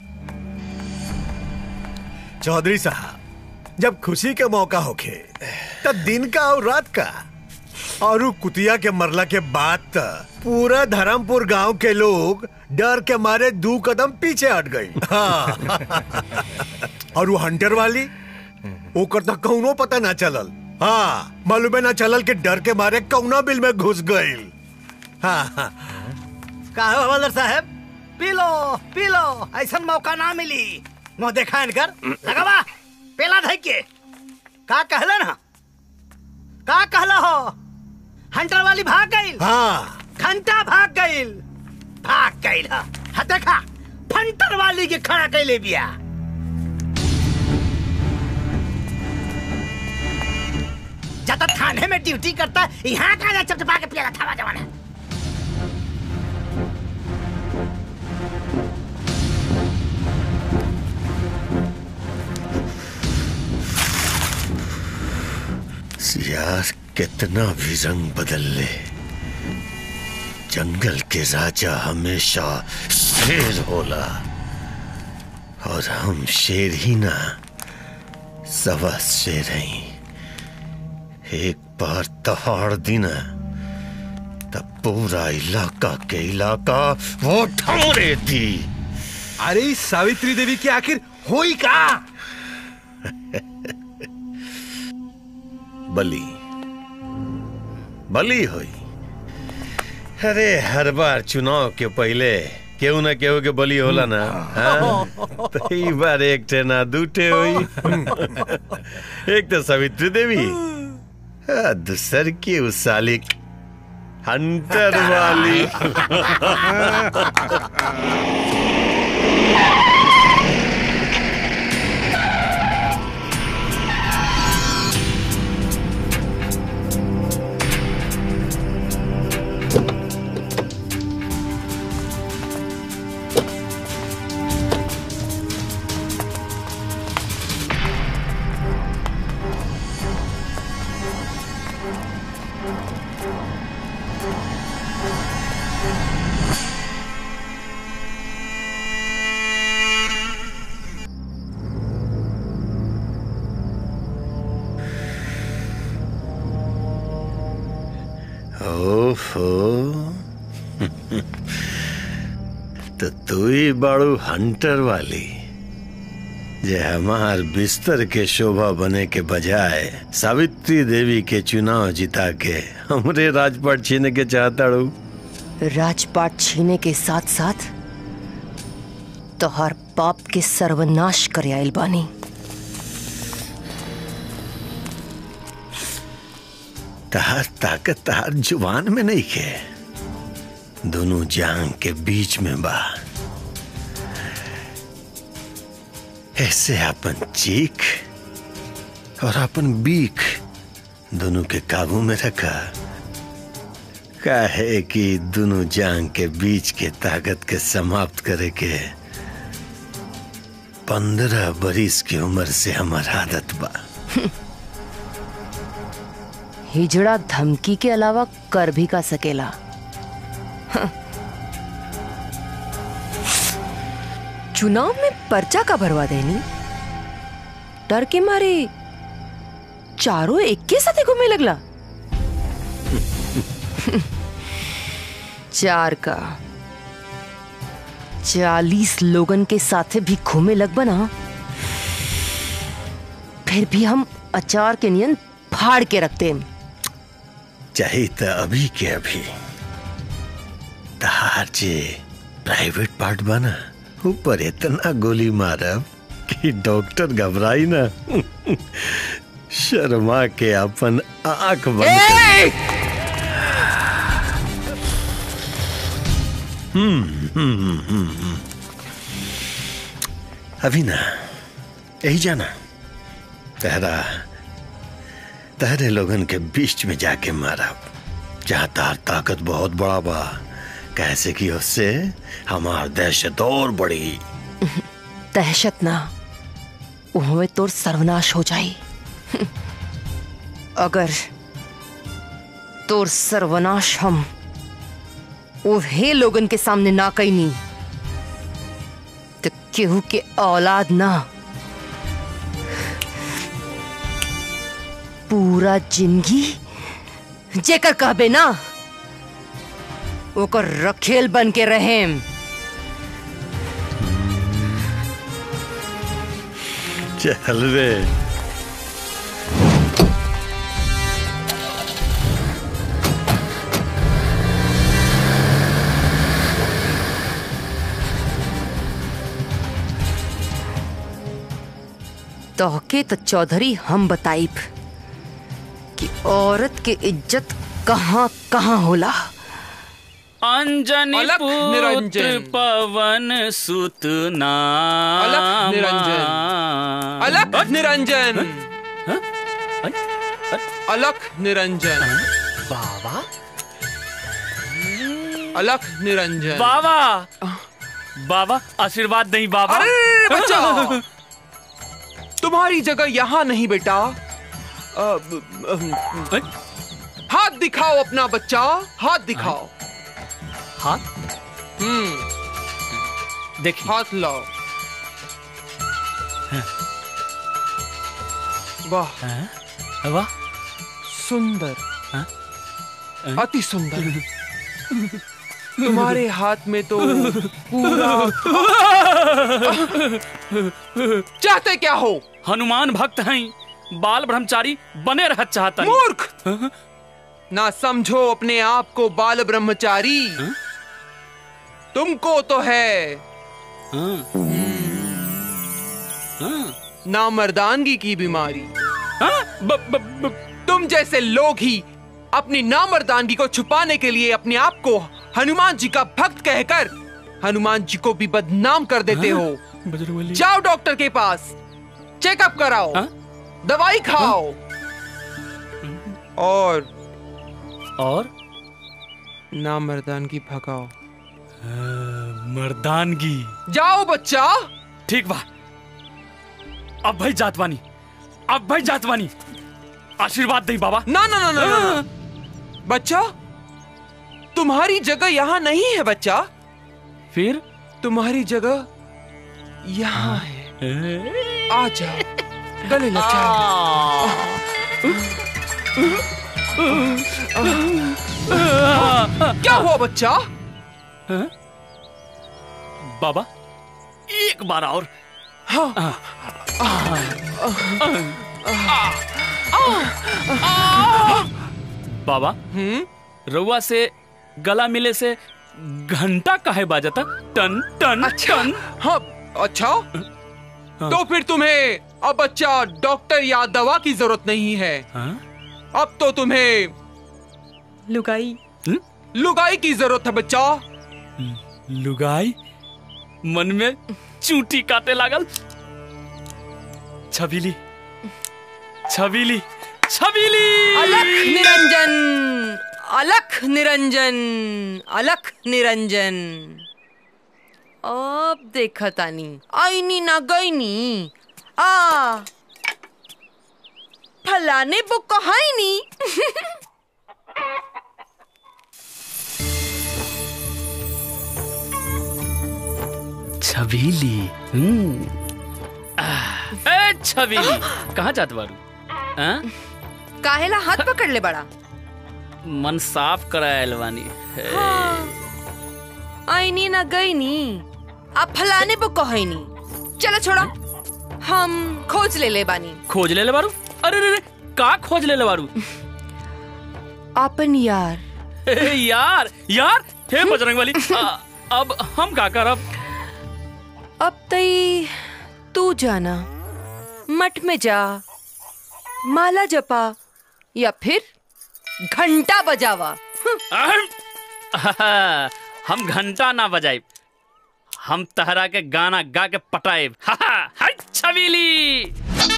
चौधरी साहब जब खुशी के मौका होखे तब दिन का और रात का और उ कुतिया के मरला के बाद त पूरा धर्मपुर गांव के लोग डर के मारे दो कदम पीछे हट गई हाँ। और वो हंटर वाली ओकर तक कौनो पता ना चलल हाँ मालूमे ना चलल के डर के मारे कौना बिल में घुस गई हाँ हाँ का हो हवलदार साहब पी लो पी लो ऐसा मौका ना मिली मुंह देखा इनकर लगावा पेला धई के का कहला ना का कहला हो हंटर वाली भाग गई हाँ घंटा भाग गई भाग गई हा हा देखा फंटर वाली के खड़ा कैले बिया जब तक थाने में ड्यूटी करता है यहाँ का जा चपचपा के पिया था जवान यार कितना भी रंग बदल ले जंगल के राजा हमेशा शेर होला और हम शेर ही ना सवा शेर हैं एक पर तहाड़ दिन तब पूरा इलाका के इलाका वो ठमरे थी अरे इस सावित्री देवी की आखिर हुई का बली बली हुई अरे हर बार चुनाव के पहले केहू ना केहू के बली होला ना हाँ? तो ई बार एक ठे ना दूठे हुई एक तो सावित्री देवी आ, दूसर की उस सालिक हंटर वाली ओफो तो तू ही बाड़ू हंटर वाली जे हमार बिस्तर के शोभा बने के बजाय सावित्री देवी के चुनाव जिता के हमरे राजपाट छीने के चाहता रू राजपाट छीने के साथ साथ तोहर पाप के सर्वनाश करे आइल बानी तहार ताकत तहार जुबान में नहीं के दोनों जांग के बीच में बा ऐसे अपन चीख और अपन बीख दोनों के काबू में रखा काहे कि दोनों जांग के बीच के ताकत के समाप्त करे के पंद्रह बरिस की उम्र से हमार आदत बा हिजड़ा धमकी के अलावा कर भी का सकेला हाँ। चुनाव में पर्चा का भरवा देनी डर के मारे चारों एक के साथ घूमने लगला चार का चालीस लोगन के साथे भी घूमे लग बना फिर भी हम अचार के नियन फाड़ के रखते हैं चाहिए तो अभी के अभी तहार जे प्राइवेट पार्ट बना ऊपर इतना गोली मारब कि डॉक्टर घबराई ना शर्मा के अपन आंख बंद कर हम्म हम्म हम्म हम्म। अभी ना यही जाना तेरा तहरे लोगन के बीच में जाके मारा जहाँ तार ताकत बहुत बड़ा बा कैसे कि उससे हमार दहशत और बड़ी दहशत ना उहमें तोर सर्वनाश हो जाई अगर तोर सर्वनाश हम उहे लोगन के सामने ना कैनी तो केहू के औलाद ना पूरा जिंदगी जेकर कहबे ना ओकर रखेल बन के रहेम चल रे तोहके तो चौधरी हम बताइब कि औरत के इज्जत कहाँ कहाँ होला अंजनी अलख पुत्र निरंजन। पवन सुत नाम अलख निरंजन अलख निरंजन अलख निरंजन बाबा अलख निरंजन बाबा बाबा आशीर्वाद नहीं बाबा अरे बच्चा तुम्हारी जगह यहाँ नहीं बेटा अ, ब- अ, हाथ दिखाओ अपना बच्चा हाथ दिखाओ हाथ हम्म देखिए हाथ लाओ वाह वाह सुंदर अति सुंदर तुम्हारे हाथ में तो पूरा चाहते क्या हो हनुमान भक्त हैं बाल ब्रह्मचारी बने रह चाहता मूर्ख ना समझो अपने आप को बाल ब्रह्मचारी तुमको तो है ना मर्दानगी की बीमारी तुम जैसे लोग ही अपनी नामर्दानगी को छुपाने के लिए अपने आप को हनुमान जी का भक्त कहकर हनुमान जी को भी बदनाम कर देते हो जाओ डॉक्टर के पास चेकअप कराओ दवाई खाओ और और नामर्दानगी भगाओ मर्दानगी जाओ बच्चा ठीक बा अब भाई जातवानी अब भाई जातवानी आशीर्वाद दे बाबा ना ना ना ना, ना, ना। बच्चा तुम्हारी जगह यहाँ नहीं है बच्चा फिर तुम्हारी जगह यहाँ है आ जाओ गले लग जाओ क्या हुआ बच्चा बाबा एक बार और हाँ बाबा रउआ से गला मिले से घंटा काहे बाजता टन टन अच्छा टन हाँ अच्छा तो फिर तुम्हें अब बच्चा डॉक्टर या दवा की जरूरत नहीं है अब तो तुम्हें लुगाई लुगाई की जरूरत है बच्चा लुगाई मन में चूटी काटे लागल छबीली छबीली छबीली अलख निरंजन अलख निरंजन अलख निरंजन अब देखा तानी आईनी ना गईनी आ फलाने वो कहाईनी छबीली हम्म आह, ए छबीली कहाँ जात बारू हाँ? काहेला हाथ पकड़ ले बड़ा मन साफ करायल बानी हे। आईनी ना गईनी अब फलाने वो कहाईनी चलो छोड़ा हम खोज ले ले बानी खोज ले ले बारू अरे रे रे का खोज ले ले बारू अपन यार हे यार यार हे बजरंग वाली आ, अब हम का करब अब तई तू जाना मठ में जा माला जपा या फिर घंटा बजावा आहा, हम घंटा ना बजाइब हम तहरा के गाना गा के पटाइब हा, हा, हाय छबीली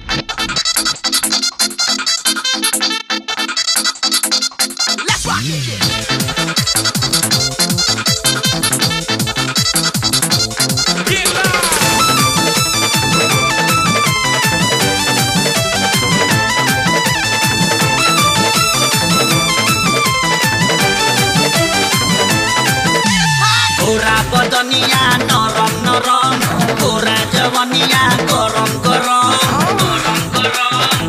गोरा बदनिया नरम नरम गोरा जवनिया गरम गरम गरम गरम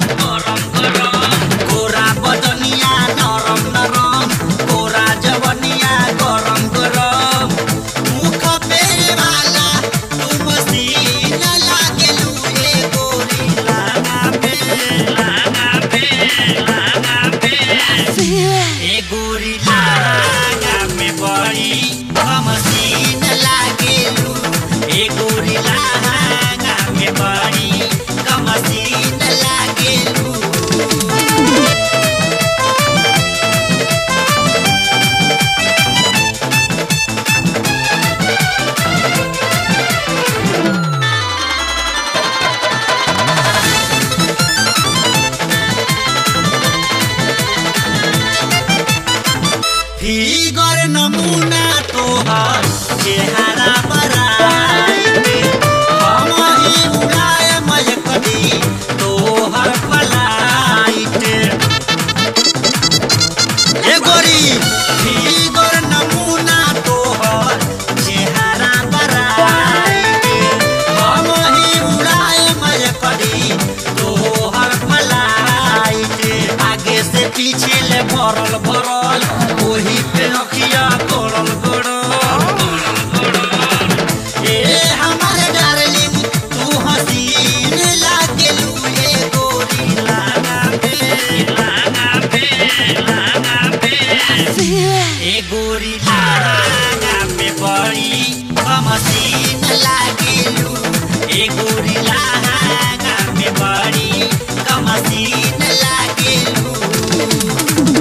पीछे ले भरल भरल वही पे अखिया गोड़ल गोड़ल ए हमारे डार्लिंग तू हसीन लागे लुए गोरी लागा पे लागा पे लागा पे ए गोरी लागा पे बड़ी कमसीन लागे लू ए गोरी लागा पे बड़ी कमसीन लागे लू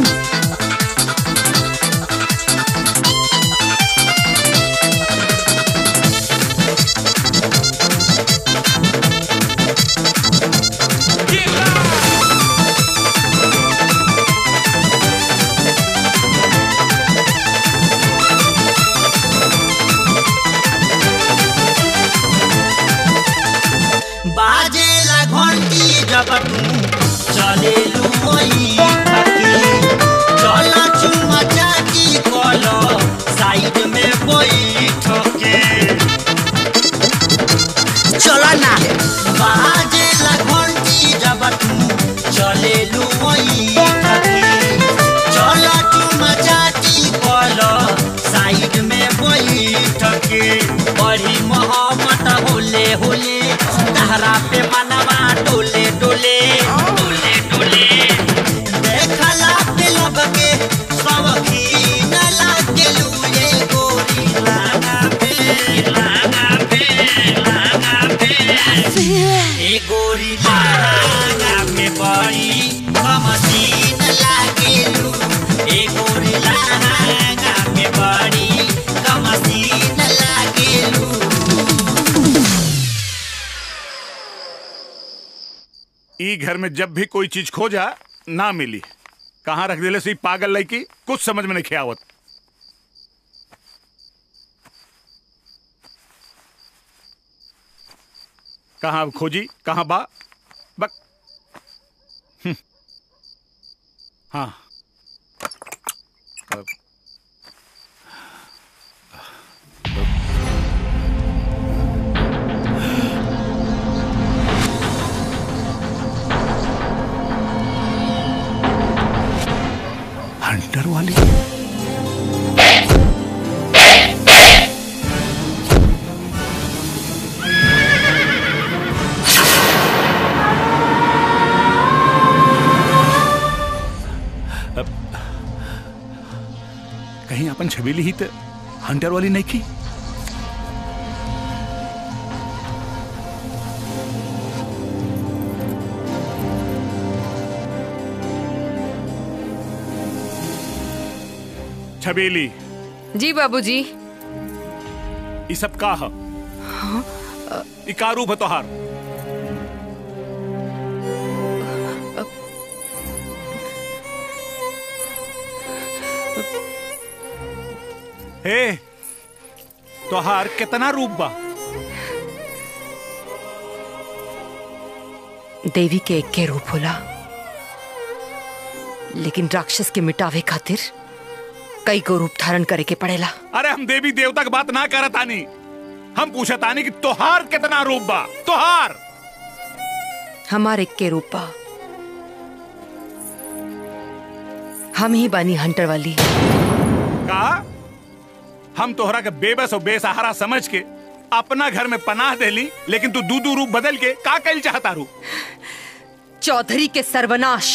बाजेला घंटी जब तू चले लुई चल चुमा चाटी कल साइड में बैठ के चला ना बाजेला घंटी जब तू चले लुई चल चुमा चाटी कल साइड में बैठ के बड़ी मोहब्बत होले होले तहरा पे मनवा डोले डोले डोले डोले देखला पे लब के सब खीन लागे लुए गोरी लागा पे लागा पे लागा पे ए गोरी लागा पे बड़ी कमसीन लागे लू ए गोरी लागा पे बड़ी कमसीन लागे लू ई घर में जब भी कोई चीज खोजा ना मिली कहाँ रख दिले से ई पागल लड़की कुछ समझ में नहीं आवत कहाँ अब खोजी कहाँ बा बक हम्म। हाँ अब हंटर वाली अब कहीं अपन छबीली ही तो हंटर वाली नहीं की छबीली जी बाबूजी ई सब का ह ई का रूप है तोहार हे तोहार कितना रूप बा देवी के एक के रूप होला लेकिन राक्षस के मिटावे खातिर कई को रूप धारण करे के पड़ेला अरे हम देवी देवता की बात ना करत आनी हम पूछत आनी कि तोहार कितना रूप बा तोहार हमारे एक के रूप बा हम ही बानी हंटर वाली का हम तोहरा के बेबस और बेसहारा समझ के अपना घर में पनाह देली लेकिन तू दू दू रूप बदल के का कल चाहता रू चौधरी के सर्वनाश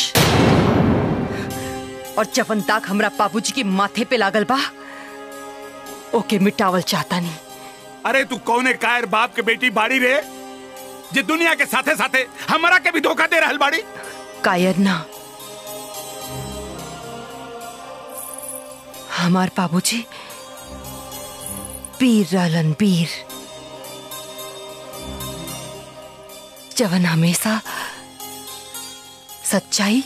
और जवन दाग हमरा बाबूजी के माथे पे लागल बा ओके मिटावल चाहता नहीं अरे तू कौने कायर बाप के बेटी बाड़ी रे जे दुनिया के साथे साथे हमरा के भी धोखा दे रहल बाड़ी कायर ना हमार बाबूजी पीर रहलन पीर जवन हमेशा सच्चाई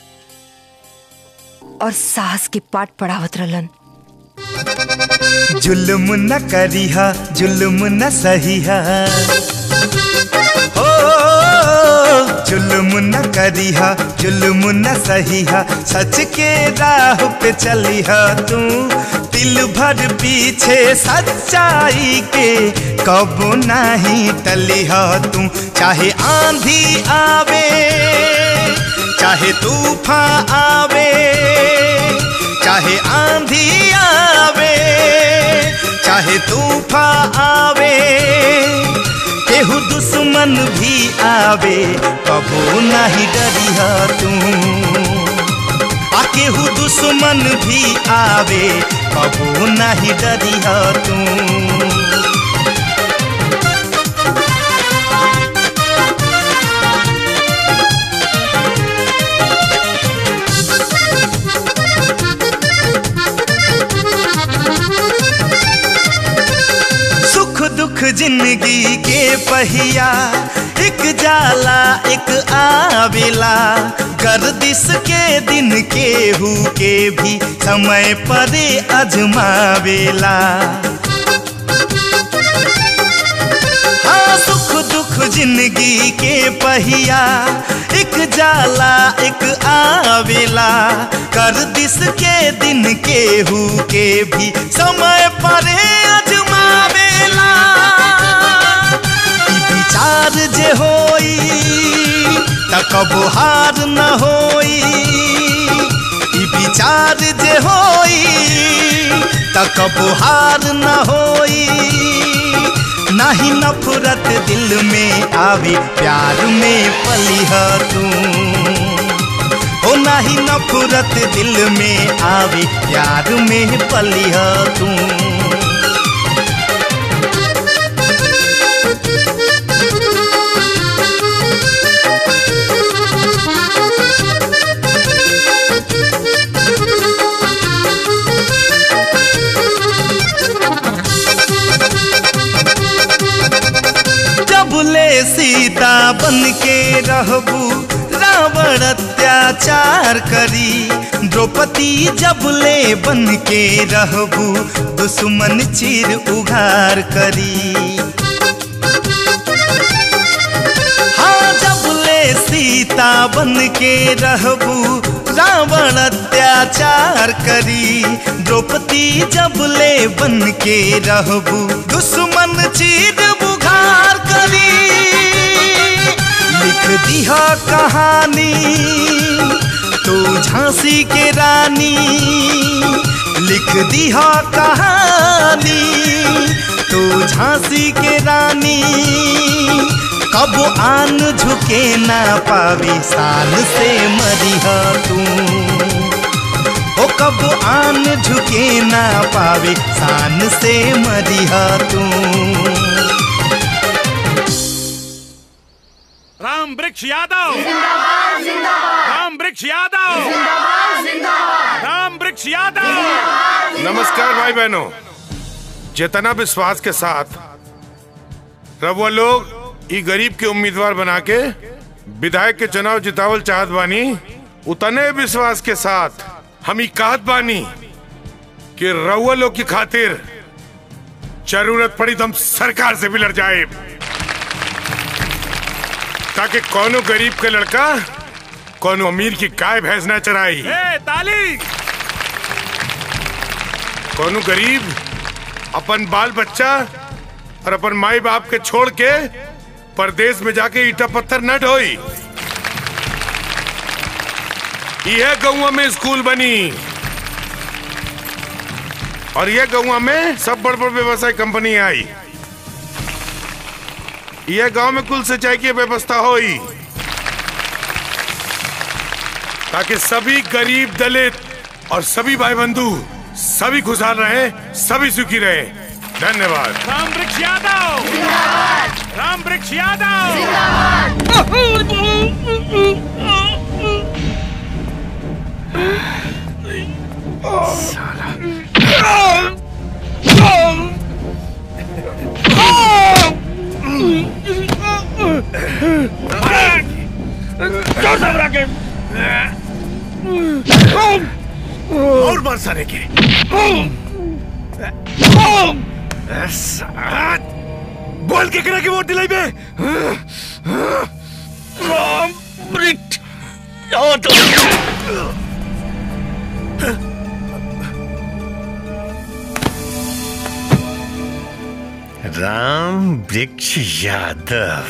और साहस के पाठ पढ़ावत रहलन जुल्म न करिहा जुल्म न सहिहा ओ जुल्म न करिहा जुल्म न सहिहा सच के राह पे चलिहा तू दिल भर पीछे सच्चाई के कबो नहीं टलिहा तू चाहे आंधी आवे चाहे तूफान आवे चाहे आंधी आवे चाहे तूफान आवे केहू दुश्मन भी आवे कबो नहीं डरिया तू आ केहू दुश्मन भी आवे कबो नहीं डरिया तू सुख दुख जिंदगी के पहिया एक जाला एक आवेला गर्दिश के दिन केहू के भी समय परे अजमावेला हाँ सुख दुख जिंदगी के पहिया एक जाला एक आवेला गर्दिश के दिन केहू के भी समय परे अजमावेला ई विचार जे होई त कबो हार न होई ई विचार जे होई त कबो हार न होई नाही नफरत दिल में आवे प्यार में पलिह तू ओ नाही नफरत दिल में आवे प्यार में पलिह तू जब ले सीता बन के रहबू रावण अत्याचार करी द्रौपदी जब ले बन के रहबू दुश्मन चीर उघार करी हाँ जब ले सीता बन के रहबू रावण अत्याचार करी द्रौपदी जब ले बन के रहबू दुश्मन चीर बुघार करी लिख दिहा कहानी तू झांसी के रानी लिख दिहा कहानी तू झांसी के रानी कब आन झुके ना पावी शान से मरिह तू ओ कब आन झुके ना पावे शान से मरिह तू राम वृक्ष यादव राम वृक्ष यादव राम वृक्ष यादव नमस्कार भाई बहनों जितना विश्वास के साथ रउआ लोग ई गरीब के उम्मीदवार बना के विधायक के चुनाव जितावल चाहत बानी उतने विश्वास के साथ हम ई कहत बानी कि रउआ लोग की खातिर जरूरत पड़ी तो हम सरकार से भी लड़ जाए ताकि कोनो गरीब के लड़का कोनो अमीर की गाय भैंस न चराई ए, ताली कोनो गरीब अपन बाल बच्चा और अपन माई बाप के छोड़ के परदेश में जाके ईटा पत्थर न ढोई यह गौवा में स्कूल बनी और यह गौवा में सब बड़ बड़ व्यवसाय कंपनी आई यह गांव में कुल सिंचाई की व्यवस्था हुई ताकि सभी गरीब दलित और सभी भाई बंधु सभी खुशहाल रहे सभी सुखी रहे धन्यवाद राम वृक्ष यादव राम वृक्ष यादव और मार सारे के साथ बोल के करा के वोट दिलाई बे राम वृक्ष राम वृक्ष यादव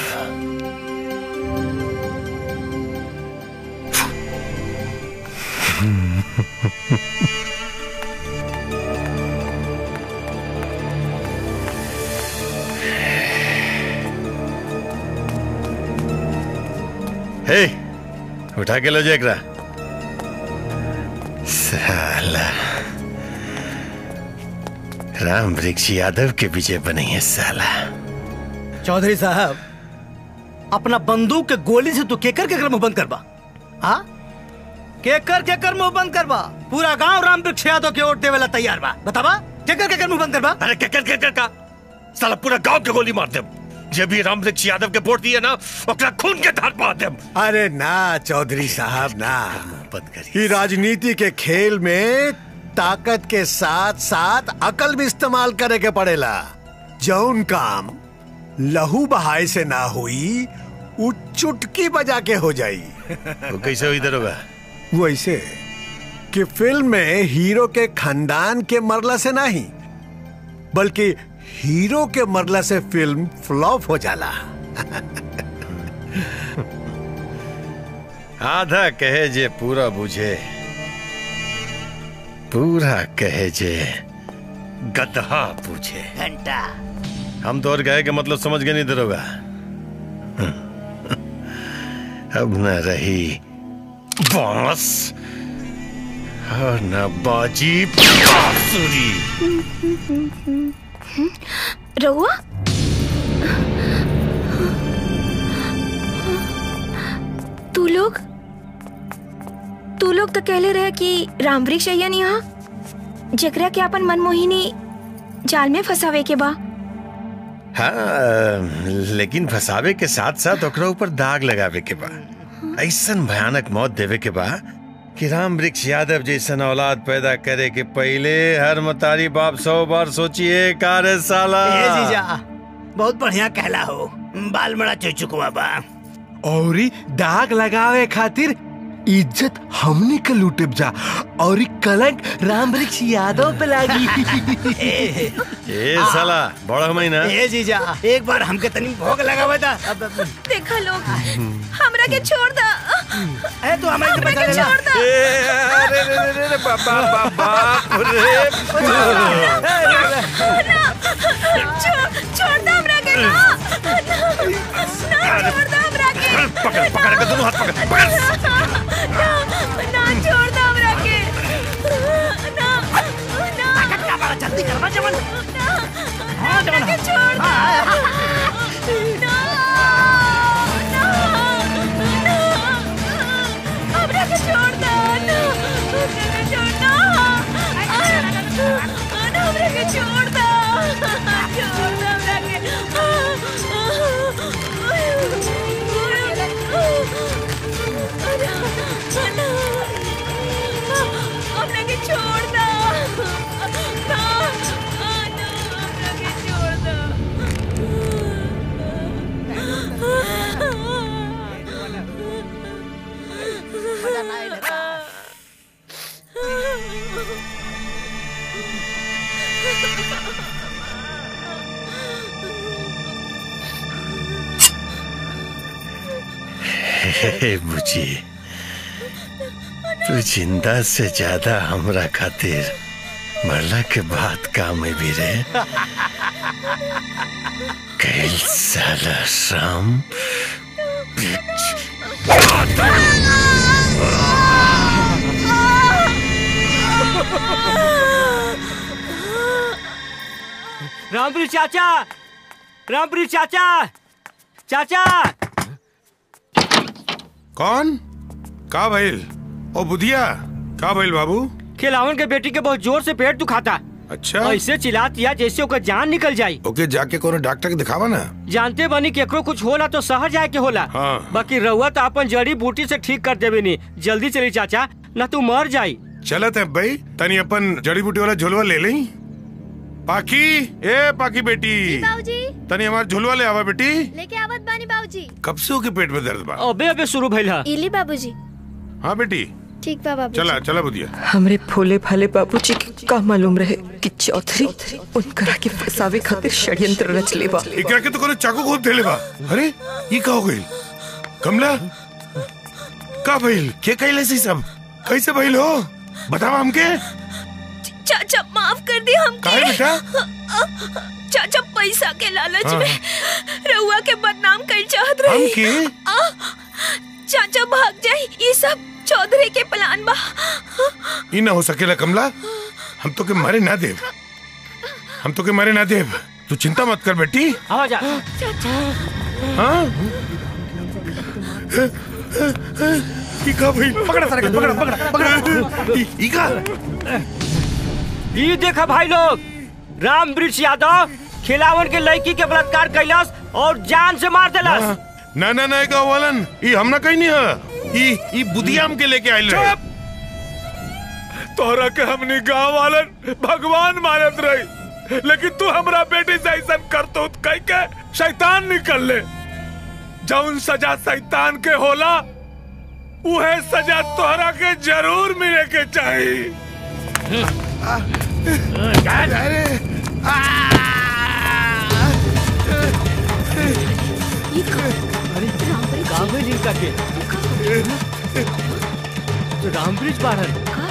उठा के लो जो एकरा साला राम वृक्ष यादव के विजय बनी है साला चौधरी साहब अपना बंदूक के गोली से तू केकर केकर मुंह बंद करबा हाँ केकर केकर मुंह बंद करबा पूरा गांव राम वृक्ष यादव के वोट देवेला तैयार बा बताबा केकर केकर मुंह बंद करबा अरे केकर केकर का साला पूरा गांव के गोली मार दे जे भी राम वृक्ष यादव के वोट दिए ना ओकरा खून के धार पा दे अरे ना चौधरी साहब ना बंद करिए ये राजनीति के खेल में ताकत के साथ साथ अकल भी इस्तेमाल करे के पड़ेला जौन काम लहू बहाय से ना हुई वो चुटकी बजा के हो जाई वो कैसे हुई दरोगा वो ऐसे कि फिल्म में हीरो के खानदान के मरला से नहीं बल्कि हीरो के मरला से फिल्म फ्लॉप हो जाला आधा कहे जे पूरा बुझे पूरा कहे जे गधा पूछे घंटा हम तो और गए के मतलब समझ गए नहीं दरोगा अब न रही बांस और न बाजी बांसुरी रहुआ तू लोग तू लोग तो कहले रहे कि रामवृक्ष अय्यन यहाँ जकरा के अपन मनमोहिनी जाल में फंसावे के बा हाँ लेकिन फसावे के साथ साथ ओकरा ऊपर दाग लगावे के बा ऐसन भयानक मौत देवे के बा कि राम वृक्ष यादव जैसन औलाद पैदा करे के पहले हर मतारी बाप सौ बार सोचिए कार साला ए जीजा बहुत बढ़िया कहला हो बाल बड़ा चुचुकवा बा और ई दाग लगावे खातिर इज्जत हमनी के लूटे जा और ई कलंक राम वृक्ष यादव पे लागी ए साला बड़ा महीना ए जीजा एक बार हमके तनी भोग लगावे दा अब अब- देखा लोग हमरा के छोड़ दा ए तू हमारे हमरा के लेना। छोड़ दा अरे रे रे रे रे बाबा बाबा रे छोड़ छोड़ दा हमरा के ना ना छोड़ दा हमरा के पकड़ पकड़ के दोनों हाथ पकड़ पकड़ ना ना छोड़ दा हमरा के ना ना जल्दी करवा जवन हमरा के छोड़ दा ना ना ना हमरा के छोड़ दा ना हमरा के छोड़ दा ना हमरा के छोड़ दा छोड़ दा हमरा के हमरा के छोड़ दा ना ना हमरा के छोड़ दा हे बुची तू जिंदा से ज्यादा हमरा खातिर मरला के बाद काम में भी रहे कैल साला शाम रामपुरी चाचा रामपुरी चाचा चाचा कौन का भइल ओ बुधिया का भइल बाबू खिलावन के बेटी के बहुत जोर से पेट दुखाता अच्छा ऐसे चिल्लातिया जैसे ओकर जान निकल जाई ओके जाके कोनो डॉक्टर के दिखावा ना जानते बनी केकरो कुछ होला तो शहर जाए के होला हाँ। बाकी रहुआ तो अपन जड़ी बूटी से ठीक कर देवे नी जल्दी चली चाचा न तू मर जाई चलत है भाई तनी अपन जड़ी बूटी वाला झुलवा ले लें पाकी ए पाकी बेटी बाबूजी तनी हमार झुलवा ले आवा बेटी लेके आवत बानी बाबूजी कब से ओके पेट में दर्द बा अबे अबे शुरू भइल हा इली बाबूजी हाँ बेटी ठीक बा बाबूजी चला चला बुधिया हमरे भोले भाले बाबूजी के का मालूम रहे कि चौधरी उनकरा के फसावे खातिर षड्यंत्र रच लेबा एकरा के तो कोनो चाकू घोप देले बा अरे ये का हो गइल कमला का भइल के कइले से सब कैसे भइल हो बतावा हमके चाचा माफ कर दी हमके काहे बेटा? चाचा पैसा के लालच हाँ। में रउआ के बदनाम कर चाहत रही हमके? आ, चाचा भाग जाए ये सब चौधरी के प्लान बा ई ना हो सकेला कमला हम तो के मारे ना देव हम तो के मारे ना देव तू चिंता मत कर बेटी आवाज आ हाँ ई का भाई पकड़ा सारे को, पकड़ा पकड़ा पकड़ा ई ई का ये देखा भाई लोग राम वृक्ष यादव खिलावन के लड़की के बलात्कार कैलाश और जान से मार देलस ना ना ना का वालन ई हम ना कहीं नहीं है ई ई बुधियाम के लेके आइल रहे तोहरा के हमनी गांव वालन भगवान मानत रही लेकिन तू हमरा बेटी से ऐसा करतो कह के शैतान निकल ले जौन सजा शैतान के होला उहे सजा तोहरा के जरूर मिले के चाहिए कांगड़ी का के तो राम वृक्ष बाहर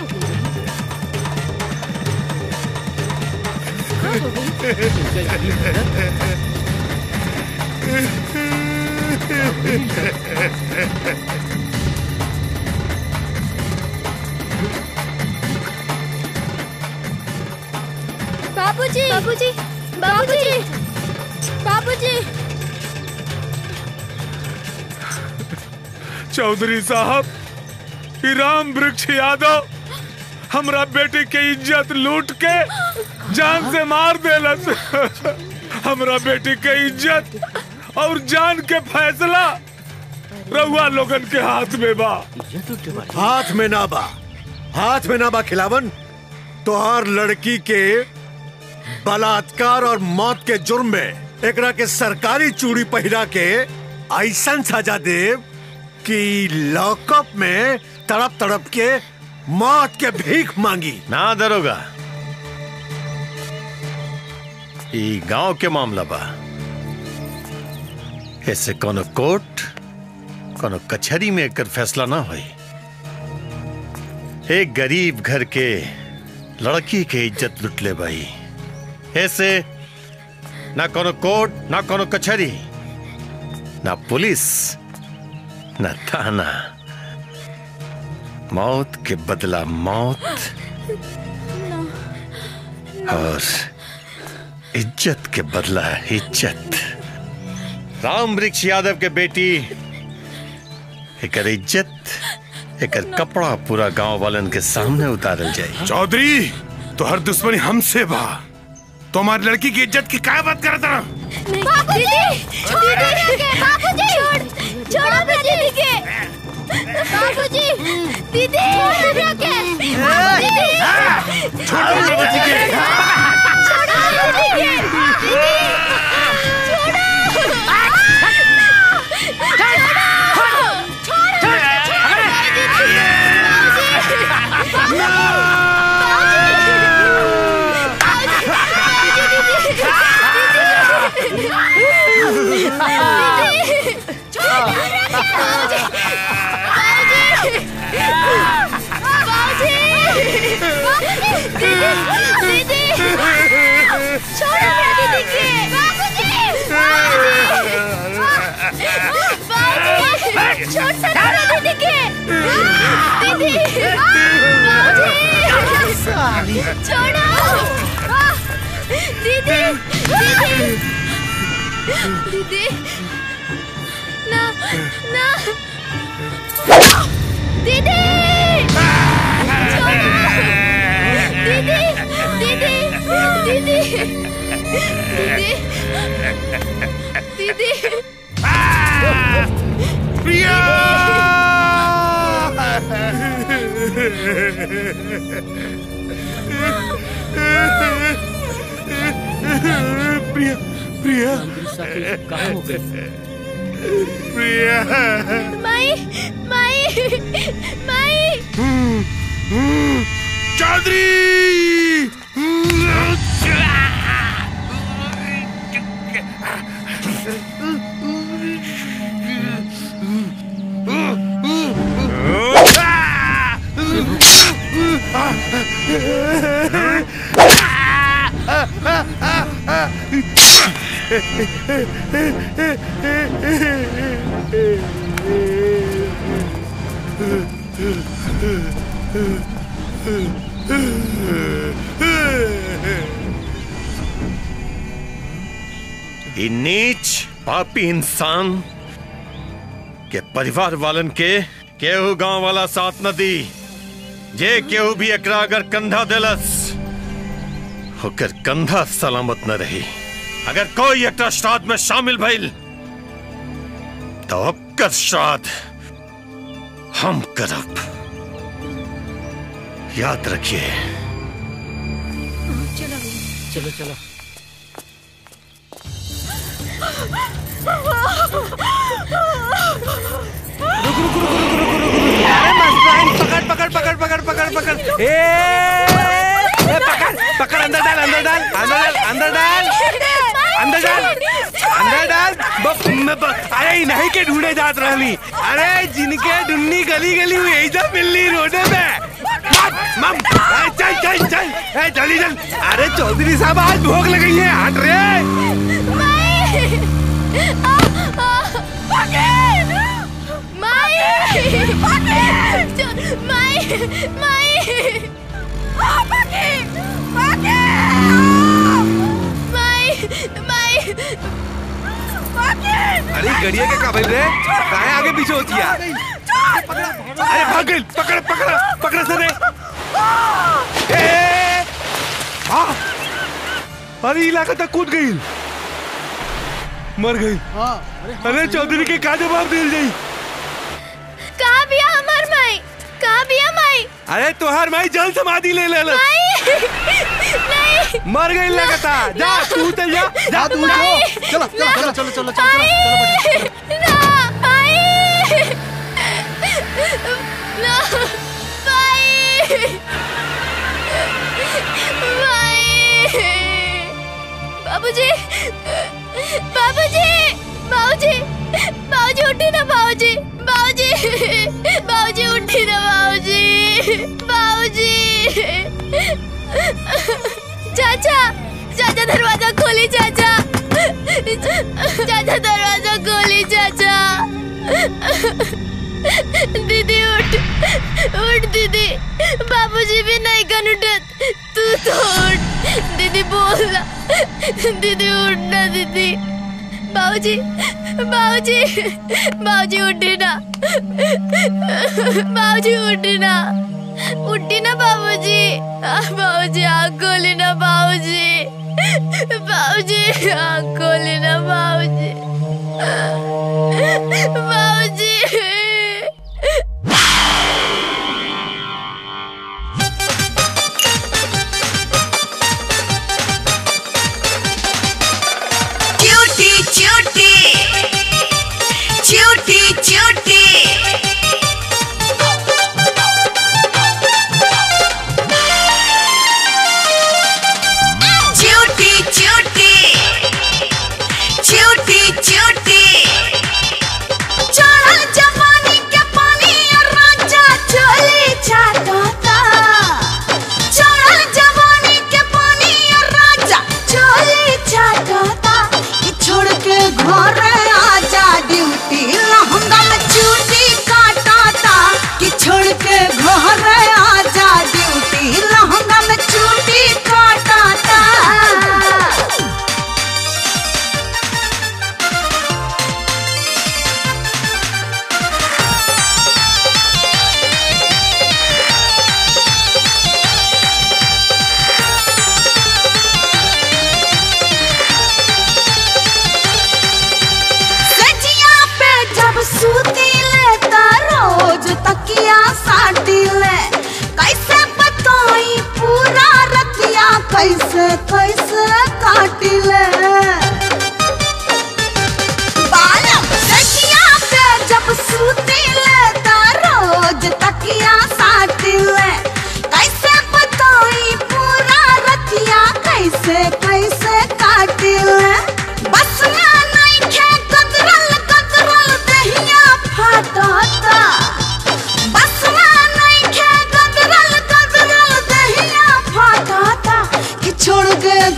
बाबूजी बाबूजी बाबूजी बाबूजी चौधरी साहब ई राम वृक्ष यादव हमरा बेटी के इज्जत लूट के जान से मार देलस हमरा बेटी के इज्जत और जान के फैसला रउआ लोगन के हाथ में बा हाथ में ना बा हाथ में ना बा खिलावन तोहार लड़की के बलात्कार और मौत के जुर्म में एकरा के सरकारी चूड़ी पहिरा के ऐसा सजा देव कि लॉकअप में तड़प तड़प के मौत के भीख मांगी ना दरोगा ई गांव के मामला बा ऐसे कोनो कोर्ट कोनो कचहरी में एकर फैसला ना होई एक गरीब घर के लड़की के इज्जत लुट ले भाई ऐसे ना कोनो कोर्ट ना कोनो कचहरी ना पुलिस ना थाना मौत के बदला मौत और इज्जत के बदला इज्जत राम वृक्ष यादव के बेटी एकर इज्जत एकर कपड़ा पूरा गांव वालन के सामने उतारल जाए चौधरी तो हर दुश्मनी हमसे बा तो हमारी लड़की की इज्जत की क्या बात कर रहा बाबूजी छोड़ दीदी बाबूजी छोड़ छोड़ो अपने दीदी के बाबूजी दीदी छोड़ो के बाबूजी छोड़ो मेरे बच्ची के। छोड़ो दीदी के दीदी छोड़ सकते दीदी के दीदी बाबूजी छोड़ो दीदी दीदी दीदी ना ना दीदी दीदी दीदी दीदी दीदी दीदी प्रिया प्रिया प्रिया कहाँ हो गए प्रिया माई माई माई चौधरी ई नीच पापी इंसान के परिवार वालन के केहू गांव वाला साथ न दी जे केहू भी एकरा अगर कंधा देलस होकर कंधा सलामत न रही अगर कोई एकरा श्राद्ध में शामिल भइल तो ओकर श्राद्ध हम करब याद रखिए चलो चलो अरे मस्तान पकड़ पकड़ पकड़ पकड़ पकड़ पकड़ ए ए, पकड़ पकड़ अंदर डाल अंदर डाल अंदर डाल अंदर डाल अंदर डाल अंदर डाल ब- म- ब- अरे ई नहीं के ढूंढे जात रहली अरे जिनके ढूंढनी गली गली हुई ऐसा मिलनी रोडे पे मम मम ए, चल चल चल ए जल्दी चल अरे चौधरी साहब आज भोग लगी है हट रे अरे गड़िया के काबिल रे काहे आगे पीछे होती है अरे भाग गई पकड़ पकड़ पकड़ सने ए हाँ अरे इलाका तक कूद गई मर गई अरे चौधरी के का जवाब दिल जाई कहाँ बिया हमार माई कहाँ बिया माई अरे तोहार माई जल समाधि ले ले ले नहीं मर गई लगता जा तू चल जा जा तू माई, चलो ना, चलो चलो चलो माई, ना, माई, ना, माई, माई, बाबूजी बाबूजी बाबूजी बाबूजी उठी ना बाबूजी बाबूजी बाबूजी उठी ना बाबूजी बाबूजी चाचा चाचा दरवाजा खोली चाचा चाचा दरवाजा खोली चाचा दीदी उठ उठ दीदी बाबूजी भी नहीं कन उठत तू तो उठ दीदी बोल ना दीदी उठ ना दीदी बाबूजी बाबूजी बाबूजी उठी ना बाबूजी उठी ना उठी ना बाबूजी बाबूजी आँख खोली ना बाबूजी बाबूजी आँख खोली ना बाबूजी बाबूजी च्यूटी च्यूटी च्यूटी च्यूटी च्यूटी च्यूटी च्यूटी च्यूटी चढ़ल जवानी के पानी और राजा चोली चाटता चढ़ल जवानी के पानी और राजा चोली चाटता कि छोड़ के घर आजा ड्यूटी लहंगा में चूटी काटाता कि छोड़ के घर आजा ड्यूटी लहंगा में चूटी काटाता सजिया पे जब सूती ले त रोज तकिया साटी ले कैसे बताई पूरा रतिया कैसे कैसे काटी ले बालम सजिया पे जब सूती ले त रोज तकिया साटी ले कैसे बताई पूरा रतिया कैसे कैसे काटी ले बस में नइखे कतरल कतरल दहिया फाटता बस में नइखे कतरल कतरल दहिया फाटता कि छोड़ के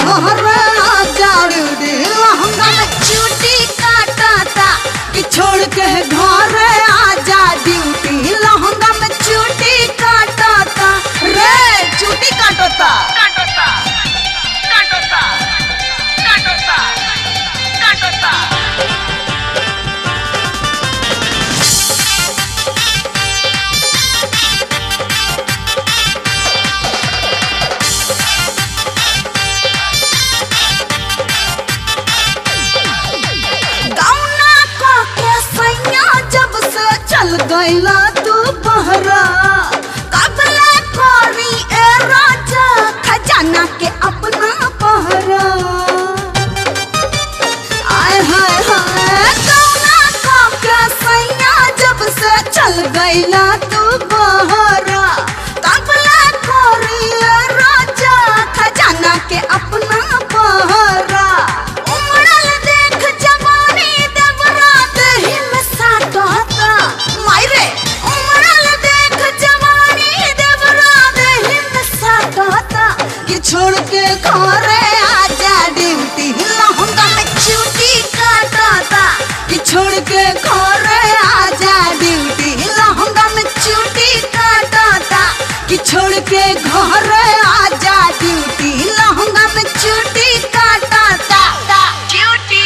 छोड़ के घर आजा ड्यूटी लहंगा में चूटी काटा ता ता ड्यूटी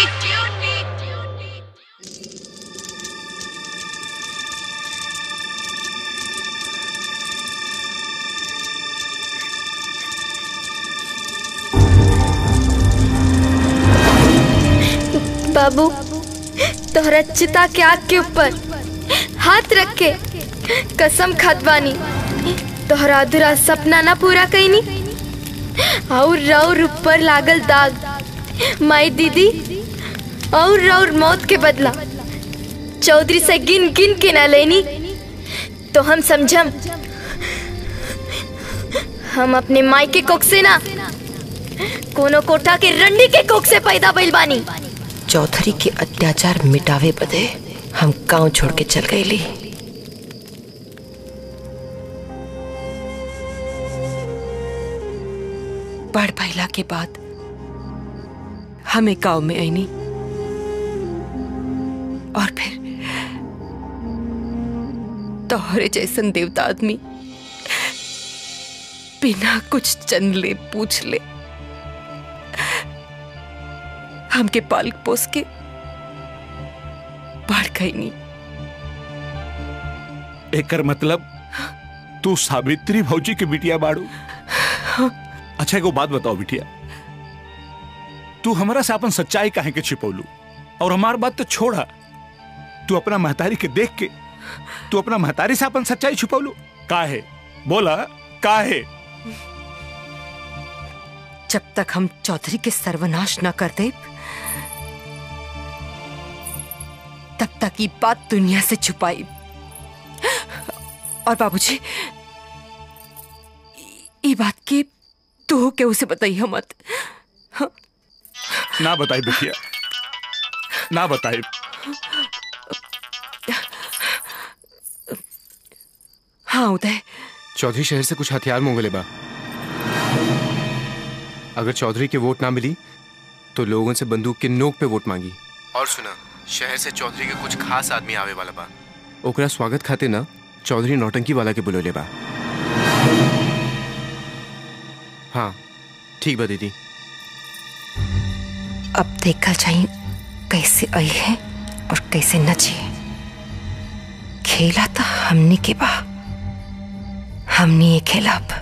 बाबू तोहरा चिता के आग के ऊपर हाथ रख के कसम खात बानी तोहरा अधूरा सपना ना पूरा कईनी और रौर ऊपर लागल दाग माई दीदी और रौर मौत के बदला चौधरी से गिन गिन के ना लेनी तो हम समझम हम अपने माई के कोख से ना कोनो कोठा के रंडी के कोख से पैदा भइल बानी चौधरी के अत्याचार मिटावे बदे हम गांव छोड़ के चल गईली बढ़ भैला के बाद हमें गांव में आईनी और फिर तोहरे जैसन देवता आदमी बिना कुछ चन ले पूछ ले हमके पाल पोस के बढ़ गई नहीं एकर मतलब तू सावित्री भौजी के बिटिया बाड़ू अच्छा एगो बात बताओ बिटिया तू हमरा से अपन सच्चाई काहे के छिपौलू और हमार बात तो छोड़ा तू अपना महतारी के देख के तू अपना महतारी से अपन सच्चाई छुपौलू काहे बोला काहे जब तक हम चौधरी के सर्वनाश न कर दे तब तक ये बात दुनिया से छुपाई और बाबूजी ये बात की तू के उसे बताइए मत ना बताई बिटिया ना बताई हाँ उदय चौधरी शहर से कुछ हथियार मंगले बा अगर चौधरी के वोट ना मिली तो लोगों से बंदूक के नोक पे वोट मांगी और सुना शहर से चौधरी के कुछ खास आदमी आवे वाला बा ओकरा स्वागत खाते ना चौधरी नौटंकी वाला के बुलोले बा हाँ ठीक बा दीदी अब देखा जाए कैसे आई है और कैसे नची खेला तो हमने के बा हमने ये खेला अब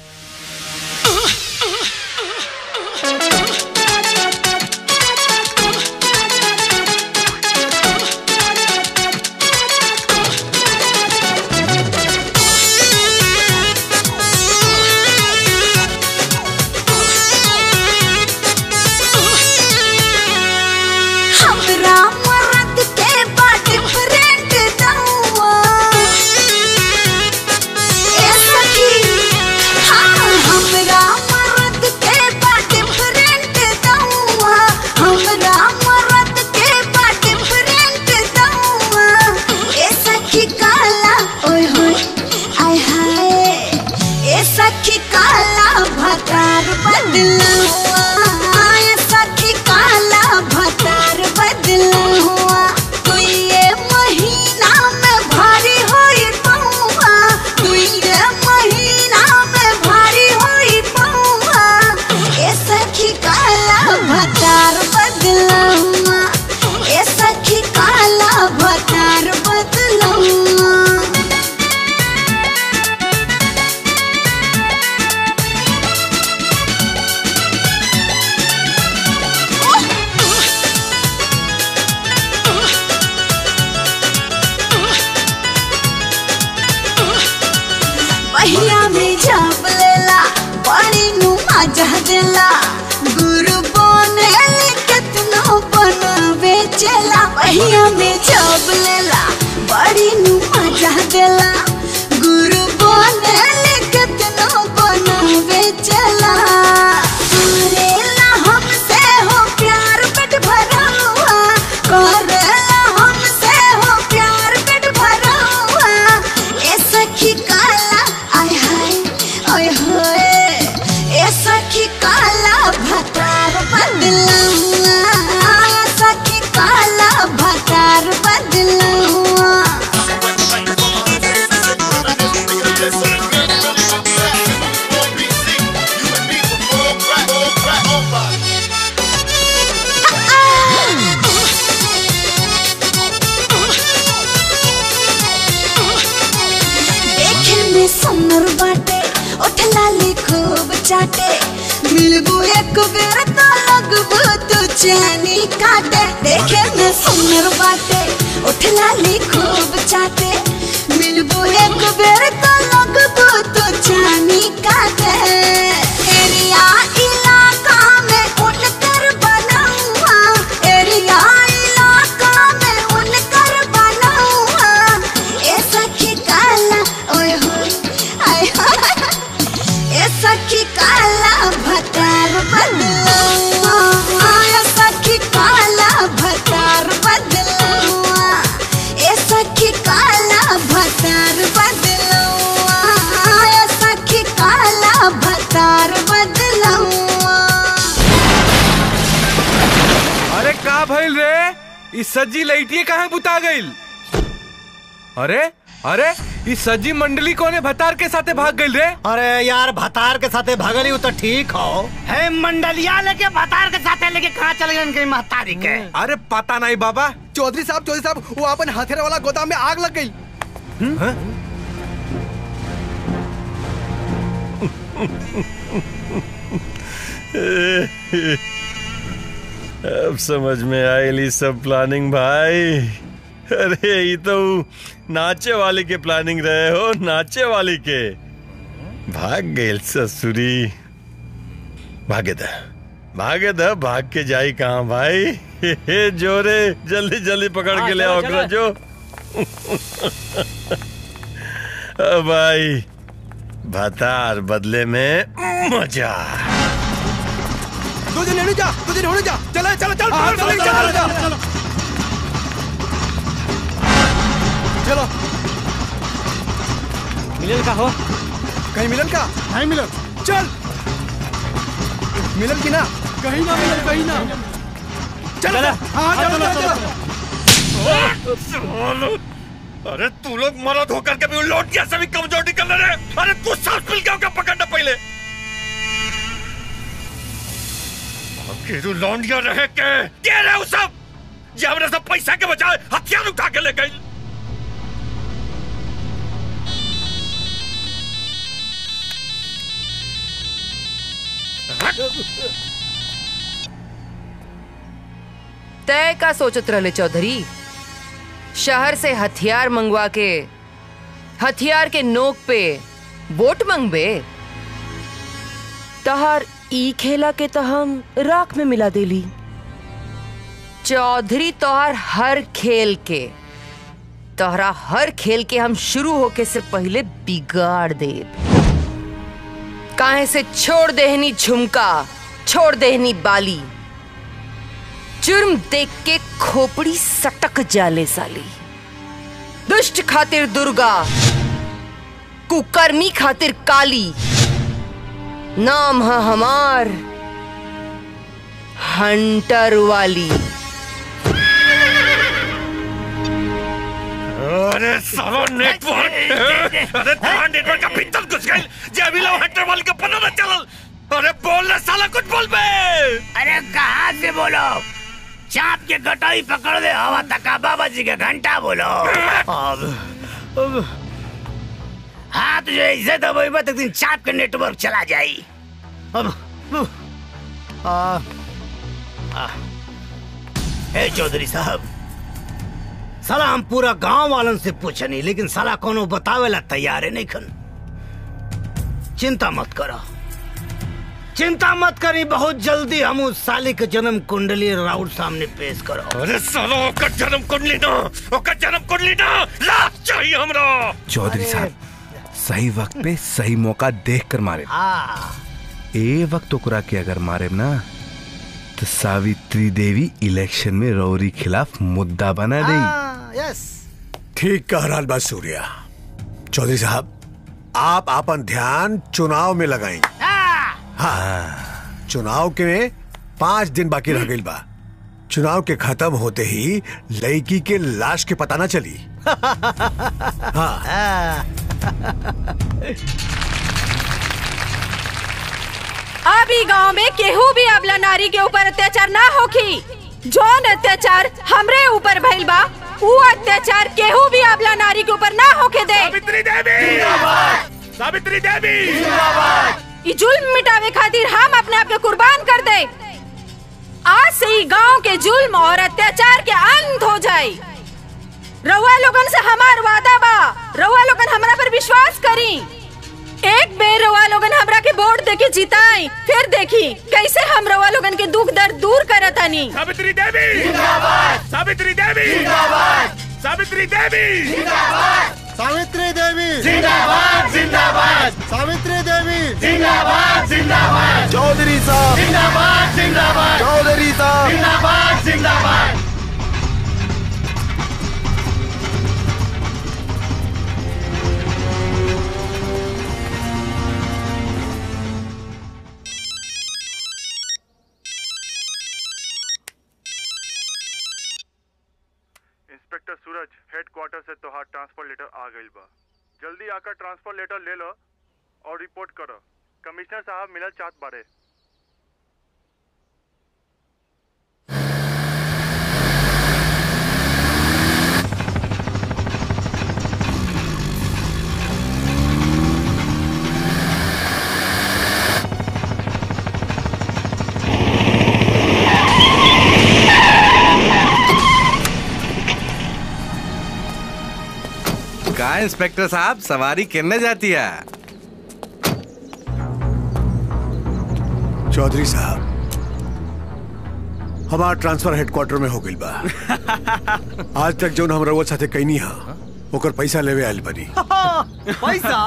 हमरा मर्द के बा डिफरेंट दौआ ए सखी हाँ हमरा मर्द के बा डिफरेंट दौआ हमरा मर्द के बा डिफरेंट दौआ ए सखी काला ओए होए आय हाय ए सखी काला भतार बदला हुआ ए सखी काला भतार बदला हुआ तू ये महीना में भारी होई पौआ तू ये महीना में भारी होई पौआ ए सखी काला भतार बदला हुआ ए सखी काला भतार बदला हुआ पहिया में जाप लेला बड़ी नु मजा देला गुरु बने कितना बनावे चला पहिया में जाप लेला बड़ी नु मजा देला गुरु बने कितना बनावे चला करेला हमसे हो प्यार पेट भरा हुआ करेला हमसे हो प्यार पेट भरा हुआ ए सखी काला आय हाय आय हाय ए सखी काला भतार बदला हुआ ए सखी काला भतार बदला हुआ लाली खूब चाटे मिलबू एक बेर तो लगबू तू चैनी काटे देखे में सुंदर बाटे उठ लाली खूब चाटे मिलबू एक बेर तो लगबू तू चैनी काटे एरिया इलाका में उनकर बनौआ एरिया इलाका में उनकर बनौआ ए सखी काला ओए हो आय हो ए सखी काला भतार बदलौआ ए सखी काला भतार बदलौआ ए सखी काला भतार बदलौआ ए सखी काला भतार बदलौआ अरे का भइल रे ई सज्जी लइटिए कहाँ बुता गइल अरे अरे ई सज्जी मंडली कोने भतार के साथे भाग गइल रे अरे यार भतार के साथे भगली हो तो ठीक हो है मंडलिया लेके भतार के साथे लेके कहाँ चले गए इनके महतारी के अरे पता नहीं बाबा चौधरी साहब चौधरी साहब वो अपन हथियार वाला गोदाम में आग लग गई अब समझ में आयली सब प्लानिंग भाई अरे ये तो नाचे वाले के प्लानिंग रहे हो नाचे वाले के भाग गए ससुरी भागे द भागे द भाग के जाई कहाँ भाई हे, हे जोरे जल्दी जल्दी पकड़ हाँ, के ले चलो, आओ चलो। ओकरा जो अब भाई भतार बदले में मजा दो दिन लेने जा दो दिन होने जा चला चला चल हाँ, चल चलो, चल चलो, चल चलो मिलन का हो कहीं मिलन का नहीं मिलन चल मिलन की ना कहीं ना मिलन कहीं ना चल हाँ चलो चलो सालो, अरे तू लोग मरद होकर के भी उन लौट जैसे भी कमजोर निकल रहे अरे तू सांस मिल गया पकड़ना पहले अकेलू लौंडिया रहे के क्या रहे वो सब ये हमने सब पैसा के बजाय हथियार उठा के ले गई तय का सोचत रहले चौधरी शहर से हथियार मंगवा के हथियार के नोक पे वोट मंगबे तहार ई खेला के तो हम राख में मिला देली चौधरी तोहार हर खेल के तोहरा हर खेल के हम शुरू होके से पहले बिगाड़ देब काहे से छोड़ देहनी झुमका छोड़ देहनी बाली जुर्म देख के खोपड़ी सटक जाले साली दुष्ट खातिर दुर्गा कुकर्मी खातिर काली नाम है हमार हंटर वाली अरे सालो नेटवर्क अरे तुम्हारा नेटवर्क का भीतर घुस गई जे अभी लोग हटर वाले के पता न चलल अरे बोल ना साला कुछ बोल बे अरे कहाँ से बोलो चाप के कटाई पकड़ दे हवा तका बाबा जी के घंटा बोलो अब अब हाँ तुझे ऐसे तो वही बात एक दिन चाप के नेटवर्क चला जाई अब अब, आ, आ, हे चौधरी साहब साला हम पूरा गांव वालन से पूछनी लेकिन साला कोनो बतावेला तैयार है नहीं खन चिंता मत करो चिंता मत करी बहुत जल्दी हम उस साली के जन्म कुंडली राउत सामने पेश करो अरे सालो ओकर जन्म कुंडली ना ओकर जन्म कुंडली ना लाश चाहिए हमरा चौधरी साहब सही वक्त पे सही मौका देख कर मारे हाँ ए वक्त ओकरा के अगर मारे ना तो सावित्री देवी इलेक्शन में रौरी खिलाफ मुद्दा बना देगी हाँ, यस ठीक कह रहा बा सूर्या चौधरी साहब आप अपन ध्यान चुनाव में लगाएं हाँ चुनाव के पांच दिन बाकी रह गई बा चुनाव के खत्म होते ही लड़की के लाश के पता ना चली हाँ अभी गांव में केहू भी अबला नारी के ऊपर अत्याचार ना होखी जौन अत्याचार हमरे ऊपर भइल बा ऊ अत्याचार केहू भी अबला नारी के ऊपर ना होके दे सावित्री देवी सावित्री देवी ई जुल्म मिटावे खातिर हम अपने आप के कुर्बान कर दे आज से ही गांव के जुल्म और अत्याचार के अंत हो जाए रउआ लोगन से हमार वादा बा रउआ लोगन हमरा पर विश्वास करी एक बेर रउआ लोगन हमरा के वोट देके जिताई फिर देखी कैसे हम रउआ लोगन के दुख दर्द दूर करत हनी सावित्री देवी जिंदाबाद सावित्री देवी जिंदाबाद सावित्री देवी जिंदाबाद सावित्री देवी जिंदाबाद, जिंदाबाद। सावित्री देवी जिंदाबाद, जिंदाबाद। चौधरी साहब जिंदाबाद, जिंदाबाद। चौधरी साहब जिंदाबाद, जिंदाबाद। इंस्पेक्टर सूरज हेडक्वार्टर से तोहार ट्रांसफर लेटर आ गइल बा जल्दी आकर ट्रांसफर लेटर ले लो और रिपोर्ट करो कमिश्नर साहब मिलल चाहत बारे का इंस्पेक्टर साहब सवारी कितने जाती है चौधरी साहब हमार ट्रांसफर हेडक्वार्टर में हो गइल बा आज तक जौन हम रउआ साथे कैनी हा ओकर पैसा लेवे आइल बनी पैसा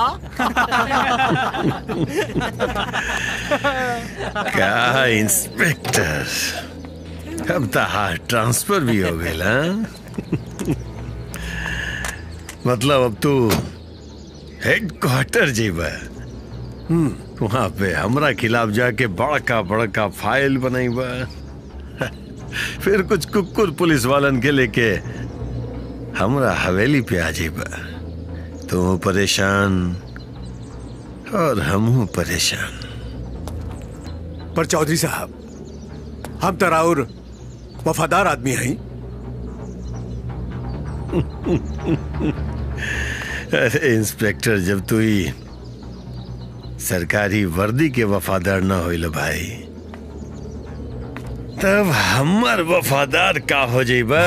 क्या इंस्पेक्टर अब तो हार ट्रांसफर भी हो गया मतलब अब तू हेडक्वार्टर जेबा वहां पे हमरा खिलाफ जाके बड़का बड़का फाइल बनाईबा फिर कुछ कुकुर पुलिस वालन के लेके हमरा हवेली पे आ जेबा तू परेशान और हमहू परेशान पर चौधरी साहब हम तराउर वफादार आदमी हैं अरे इंस्पेक्टर जब तू ही सरकारी वर्दी के वफादार ना होइल भाई तब हमर वफादार का हो जाइबा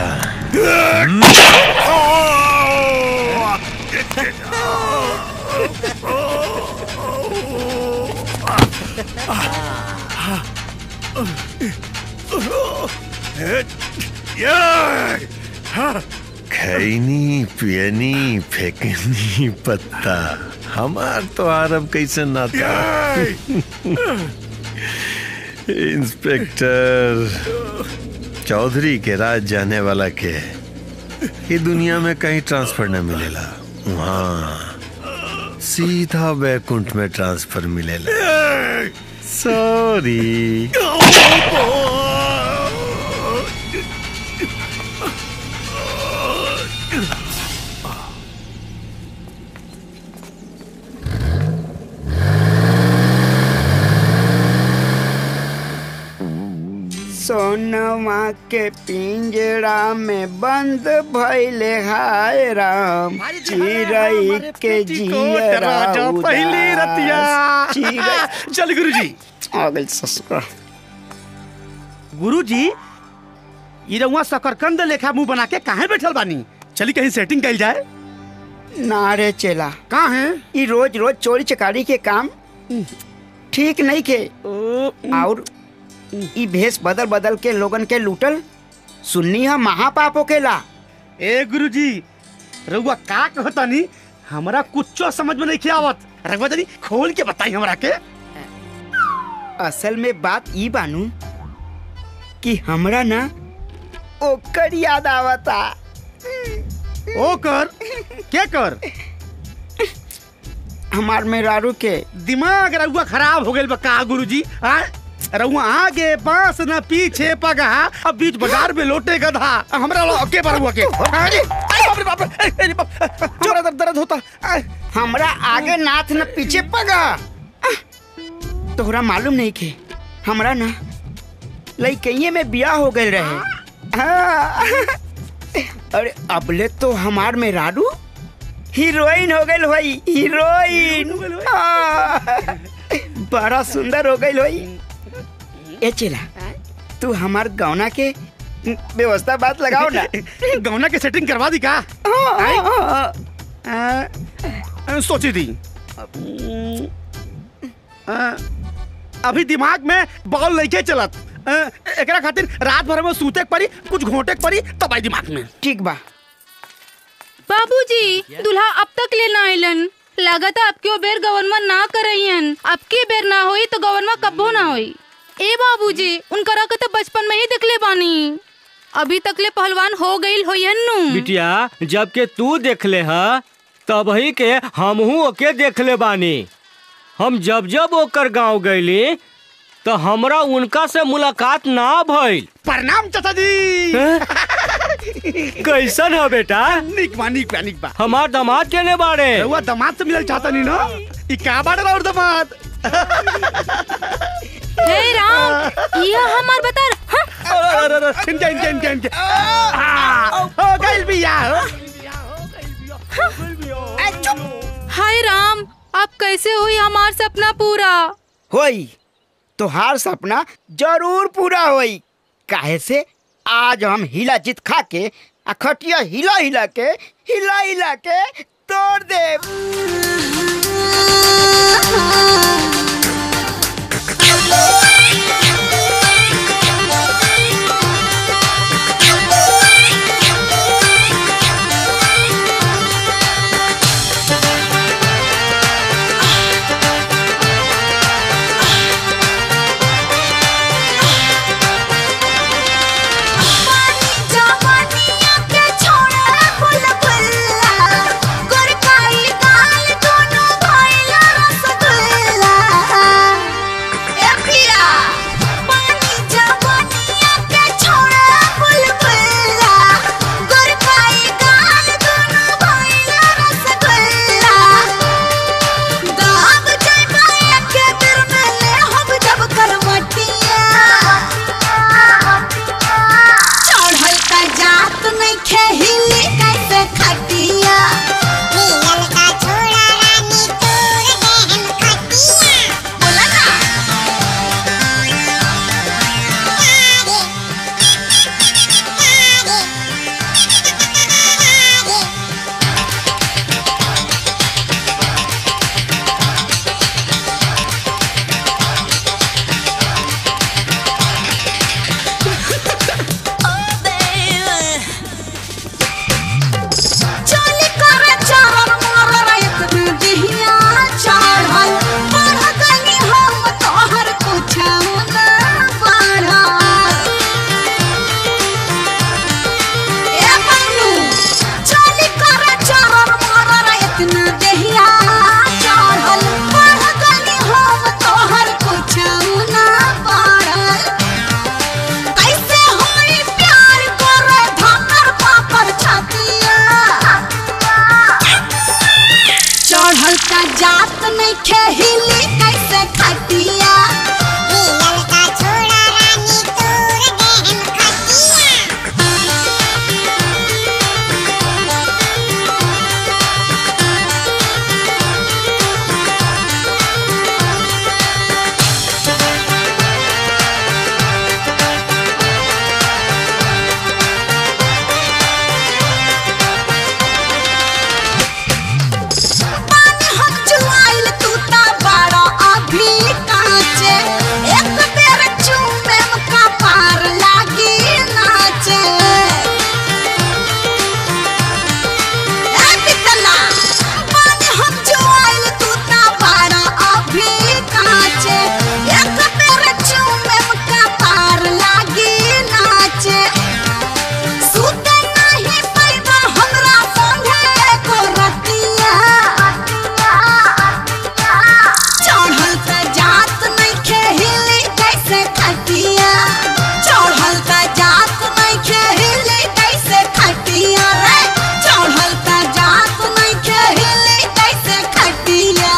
खैनी पियनी फेंकनी पत्ता हमार तो आरब कैसे नाता इंस्पेक्टर चौधरी के राज जाने वाला के ये दुनिया में कहीं ट्रांसफर न मिलेला वहाँ सीधा बैकुंठ में ट्रांसफर मिलेला सॉरी सोनवा के पिंजरा में बंद भइले हाय राम चिरई के जियरा पहली रतिया चिरई चल गुरुजी आ गई ससुर गुरुजी ई रउआ शकरकंद लेखा मुंह बना के काहे बैठल बानी चली कहीं सेटिंग कइल जाए ना रे चेला कहाँ है ई रोज रोज चोरी चकारी के काम ठीक नहीं के और ई भेष बदल बदल के लोगन के लूटल सुन्नी है महापाप होकेला ए गुरुजी रउआ का कहतानी हमरा कुछो समझ में नहीं आवत रघुआ तनी खोल के बताई हमरा के असल में बात ई बानू कि हमरा ना ओकर याद आवता ओकर के कर हमार मेहरारू के दिमाग रउआ खराब हो गइल बा का गुरुजी आ रउआ आगे बांस न पीछे पगहा अब बीच बाजार में लोटे गधा हमरा लो के बरुआ के अरे बाप रे बाप रे अरे बाप हमरा दर्द दर्द होता हमरा आगे नाथ न पीछे पगा तोहरा मालूम नहीं के हमरा ना लइकइये में बियाह हो गए रहे हाँ। अरे अबले तो हमार में राडू हीरोइन हो गई होई हीरोइन हाँ। बड़ा सुंदर हो गई होई ए चला तू हमार गौना के व्यवस्था बात लगाओ ना गौना के सेटिंग करवा दी का हाँ, सोची थी अ, अभी दिमाग में बॉल नहीं के चलत अ, एकरा खातिर रात भर में सूते के पड़ी कुछ घोटे के पड़ी तब आई दिमाग में ठीक बा बाबूजी दूल्हा अब तक ले ना आइलन लागत है आपके बेर गवर्नमेंट ना करइयन आपके बेर ना होई तो गवर्नमेंट कब्बो ना होई ए बाबूजी उनकरा के तो बचपन में ही देखले बानी अभी तक ले पहलवान हो गईल होयन नु बिटिया जब के तू देखले ह तब ही के हमहू ओके देखले बानी हम जब जब ओकर गांव गईली तो हमरा उनका से मुलाकात ना भइल प्रणाम चाचा जी कैसन हो बेटा निक बा निक बा निक बा हमार दामाद केने बाड़े रउआ दामाद से मिलल चाहता नहीं ना ई का बाड़े और दामाद हे राम ये हमार बता इनके इनके इनके इनके आ, हो गइल बिया हाय राम अब कैसे हुई हमार सपना पूरा होई तोहार सपना जरूर पूरा होई काहे से आज हम हिला जीत खा के आ खटिया हिला हिला के हिला हिला के तोड़ दे जवानिया के छोड़ा बुलबुल्ला गुरकाई गाल दोनों भइला रसगुल्ला ए पिया पानी जवानिया के छोड़ा बुलबुल्ला गुरकाई गाल दोनों भइला रसगुल्ला दाग जाइबा के बेर में ले हम जब करवटिया चढ़ल का जात नहीं खेहिली कैसे खटिया मिलल का छोड़ा रानी तोर देहन खटिया बोला ना चली करे चरण मरर एक दिहिया चढ़ल बढ़ गनी हम तोहर कुछ न बढ़ल ए बन्नू चली करे चरण मरर इतना देहिया चढ़ल बढ़ गनी हम तोहर कुछ न बढ़ल कैसे होई प्यार करे धकर पाकर छतिया चढ़ल का जात नहीं खेहिली कैसे खटिया मिलल का छोड़ा रानी तोर देहन खटिया पानी हम जुआइल तू ता बड़ा अभी कांचे एक बेर चूमे का पार लागी नाचे ए पितला पानी हम जुआइल तू ता बड़ा अभी कांचे एक बेर चूमे का पार लागी नाचे सुते नहीं पैबा हमरा संगे को रतिया चढ़ल त जात नहीं खेहिली कैसे खटिया चढ़ल त जात नहीं खेहिली कैसे खटिया रे चढ़ल त जात नहीं खेहिली कैसे खटिया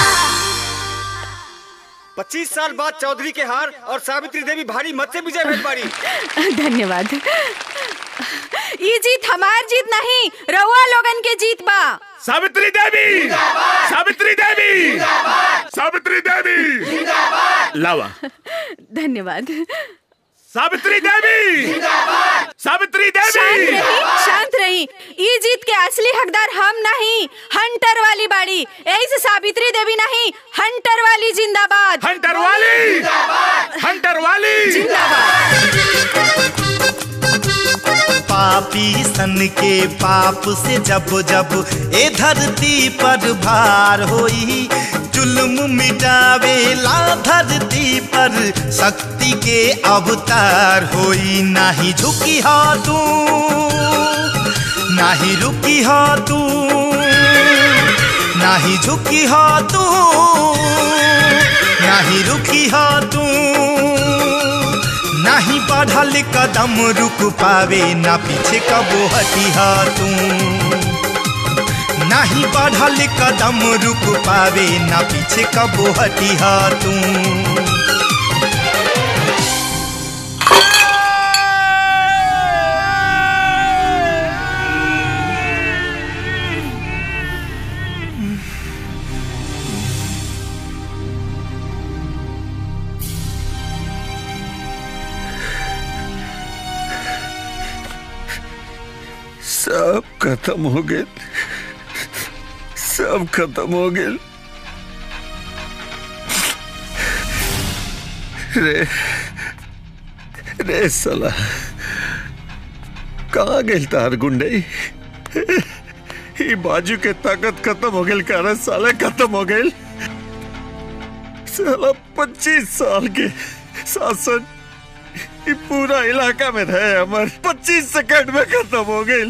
पच्चीस साल बाद चौधरी के हार और सावित्री देवी भारी मत से विजय भेल बारी धन्यवाद ये जीत हमार जीत नहीं रउआ लोगन के जीत बा सावित्री देवी सावित्री देवी सावित्री देवी लावा धन्यवाद सावित्री देवी सावित्री शांत देवी रही शांत रही ये जीत के असली हकदार हम नहीं हंटर वाली बाड़ी यही से सावित्री देवी नहीं हंटर वाली जिंदाबाद हंटर वाली हंटर वाली पापी सन के पाप से जब जब ए धरती पर भार होई जुल्म मिटावेला धरती पर शक्ति के अवतार होई नाही झुकी हा तू नाही रुकी हा तू नाही झुकी हा तू नाही रुकी हा तू नाही बढ़ल कदम रुक पावे ना पीछे कबो हटिहा तू नाही बढ़ल कदम रुक पावे ना पीछे कबो हटिहा तू सब खत्म हो गए सब खत्म हो गए रे रे साला कहाँ गई तार गुंडे ये बाजू के ताकत खत्म हो गई कारण साले खत्म हो गई साला पच्चीस साल के शासन ये पूरा इलाका में रहे हमार पच्चीस सेकंड में खत्म हो गई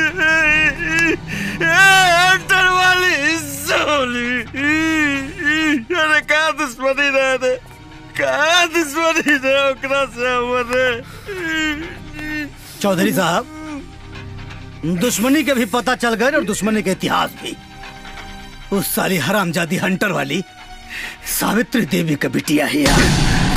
हंटर वाली सोली अरे कहा दुश्मनी रहे थे कहा दुश्मनी रहे ओकरा से हमारे चौधरी साहब दुश्मनी के भी पता चल गए और दुश्मनी के इतिहास भी उस साली हरामजादी हंटर वाली सावित्री देवी का बिटिया है यार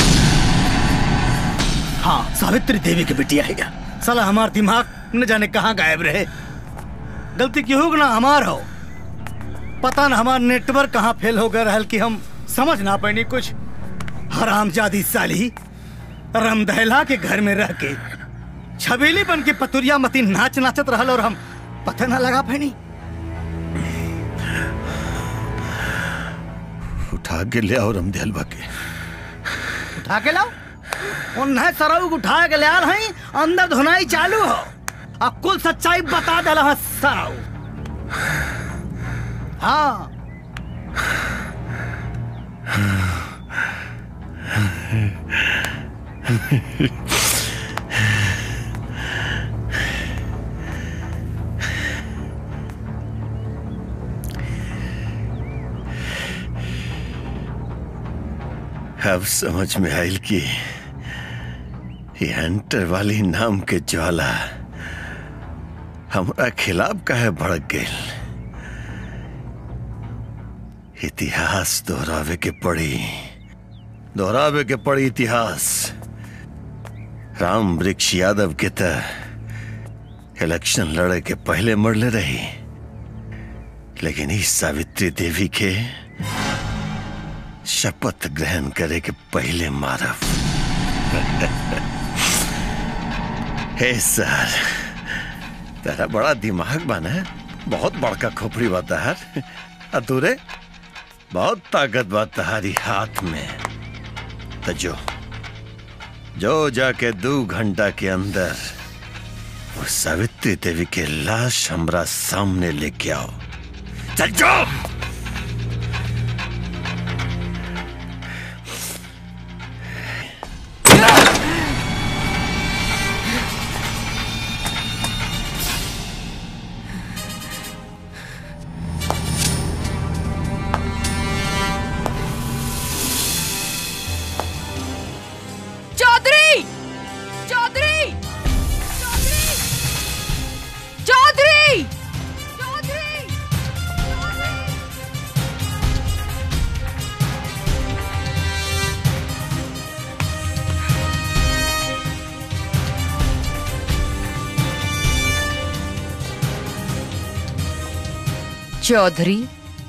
हाँ सावित्री देवी की बिटिया है यार साला हमार दिमाग न जाने कहाँ गायब रहे गलती क्यों हो ना हमार हो पता न हमार नेटवर्क कहाँ फेल हो गया रहल कि हम समझ ना पानी कुछ हरामजादी साली रमदहला के घर में रह के छबीली बन के पतुरिया मती नाच नाचत रहल और हम पता ना लगा पानी उठा के ले आओ रमदेल के उठा के लाओ उन्हें सरऊ उठा के ले आल हई अंदर धुनाई चालू हो अब कुल सच्चाई बता दल है सरऊ हाँ अब समझ में आयल कि ये हंटर वाली नाम के ज्वाला हमारा खिलाफ काहे भड़क गई इतिहास दोहरावे के पड़ी दोहरावे के पड़ी इतिहास राम वृक्ष यादव के त इलेक्शन लड़े के पहले मरले रही लेकिन इस सावित्री देवी के शपथ ग्रहण करे के पहले मारब हे सर तेरा बड़ा दिमाग बना है बहुत बड़का खोपड़ी बा तहार अतुरे बहुत ताकत बा तहारी हाथ में तो जो जो जाके दो घंटा के अंदर वो सावित्री देवी के लाश हमरा सामने लेके आओ चल जाओ चौधरी चौधरी चौधरी चौधरी चौधरी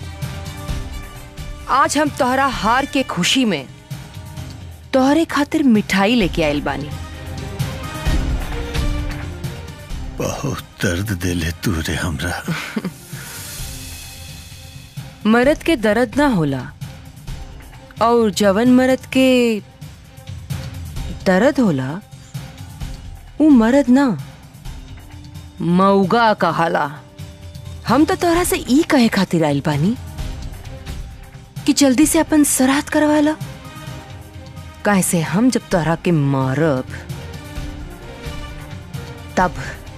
आज हम तोहरा हार के खुशी में तोहरे खातिर मिठाई लेके आइल बानी बहुत दर्द दिले तू रे हमरा मरद के दर्द ना होला और जवन मरद के दर्द होला वो मरद ना मऊगा कहाला हम तो तोहरा से ई कहे खातिर आइल बानी कि जल्दी से अपन सराहत करवा ला काहे से हम जब तोहरा के मारब तब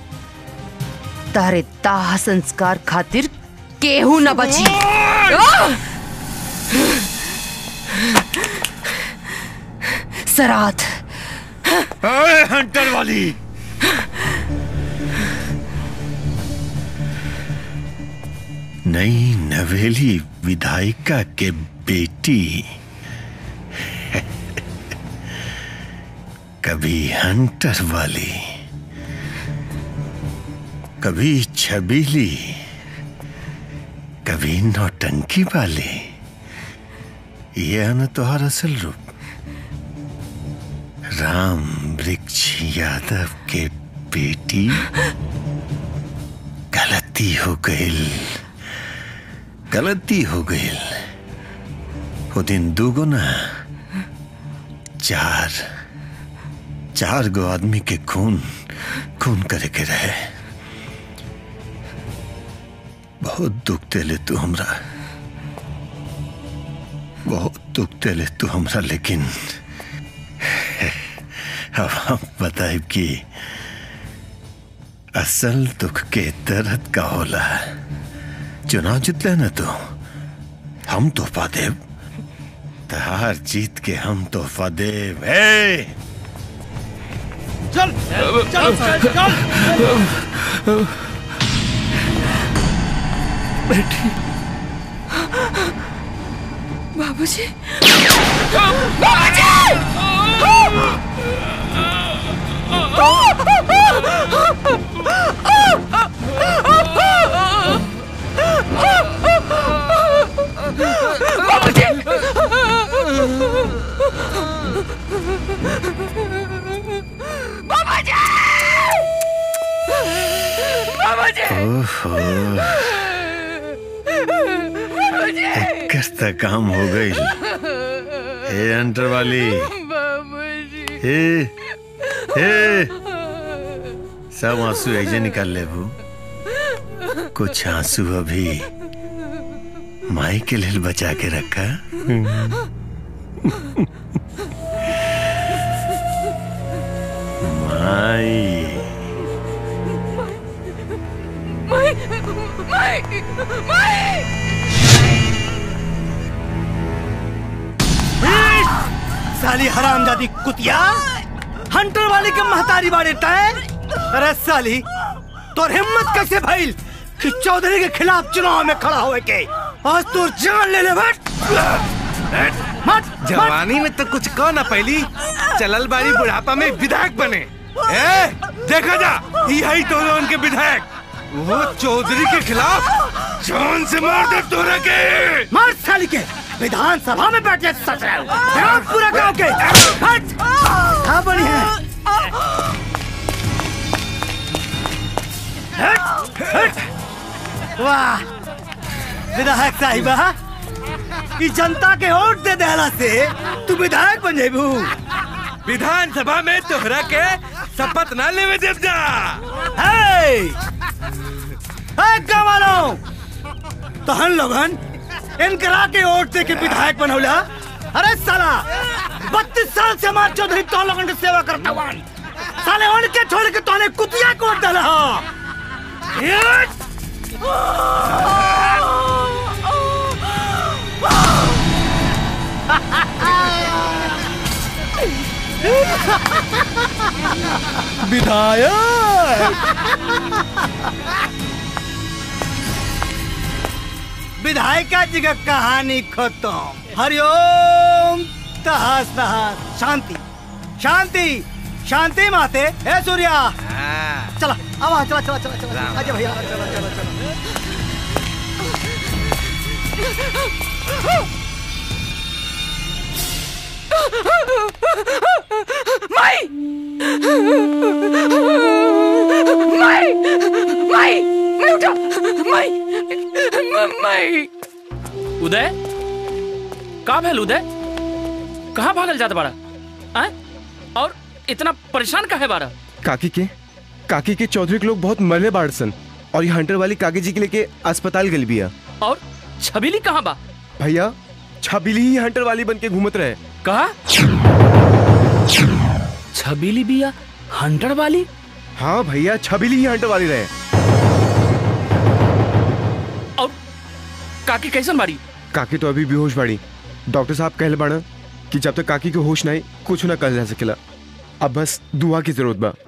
तारे दाह संस्कार खातिर केहू न बची आह! सरात अरे हंटर वाली नई नवेली विधायिका के बेटी कभी हंटर वाली कभी छबीली कभी नौटंकी वाली ये है न तुहार असल रूप राम वृक्ष यादव के बेटी गलती हो गई गलती हो गई वो दिन दूगो ना चार चार गो आदमी के खून खून करे के रहे बहुत दुख देले तू हमरा बहुत दुख देले तू हमरा लेकिन अब हम बताइब कि असल दुख के दर्द का होला चुनाव जितले न तो हम तोहफा देव तहार जीत के हम तोहफा देव हे चल चल चल बेटी बाबूजी ओहो एकर त काम हो गई हे अंटर वाली हे हे सब आंसू ऐसे निकाल ले बू कुछ आंसू अभी माई के लिए बचा के रखा माई माई माई माई साली हरामजादी कुतिया हंटर वाले के महतारी बाड़े तय अरे साली तोर हिम्मत कैसे भइल कि चौधरी के खिलाफ चुनाव में खड़ा होए के आज तोर जान ले ले बट मत जवानी में तो कुछ कह ना पहली चलल बारी बुढ़ापा में विधायक बने ए देखा जा यही तो उनके विधायक वो चौधरी के खिलाफ जान से मार दे तोरा के मार साली के विधानसभा में बैठे सच रहे हो विरोध पूरा गांव के हट कहाँ बनी है हट हट वाह विधायक साहिबा ई जनता के वोट दे देला से तू विधायक बन जेबू विधानसभा में तोहरा के शपथ ना लेवे देव जा हे हे गवालो तहन लोगन इनकरा के वोट दे के विधायक बनौला अरे साला बत्तीस साल से हमारे चौधरी तो लोगन की सेवा करता हुआ साले उनके छोड़ के तोने कुतिया को वोट डाला विधायक विधायिका जी का कहानी खत्म हरिओम तहस तहस शांति शांति शांति माते हे सूर्या चला अब चला चला चला चला आजा भैया चला चला चला माई माई माई मैं उठा माई म- माई उदय का भेल उदय कहाँ भागल जात बारा आय? और इतना परेशान काहे बारा काकी के काकी के चौधरी के लोग बहुत मरले बाड़ सन और ये हंटर वाली काकी जी के लेके अस्पताल गल बिया और छबीली कहाँ बा भैया छबीली ही हंटर वाली बन के घूमत रहे कहा छबीली बिया हंटर वाली हाँ भैया छबीली ही हंटर वाली रहे काकी कैसन बाड़ी काकी तो अभी बेहोश बाड़ी डॉक्टर साहब कहले बाड़ा कि जब तक काकी के होश ना आई कुछ ना कर जा सकेला अब बस दुआ की जरूरत बा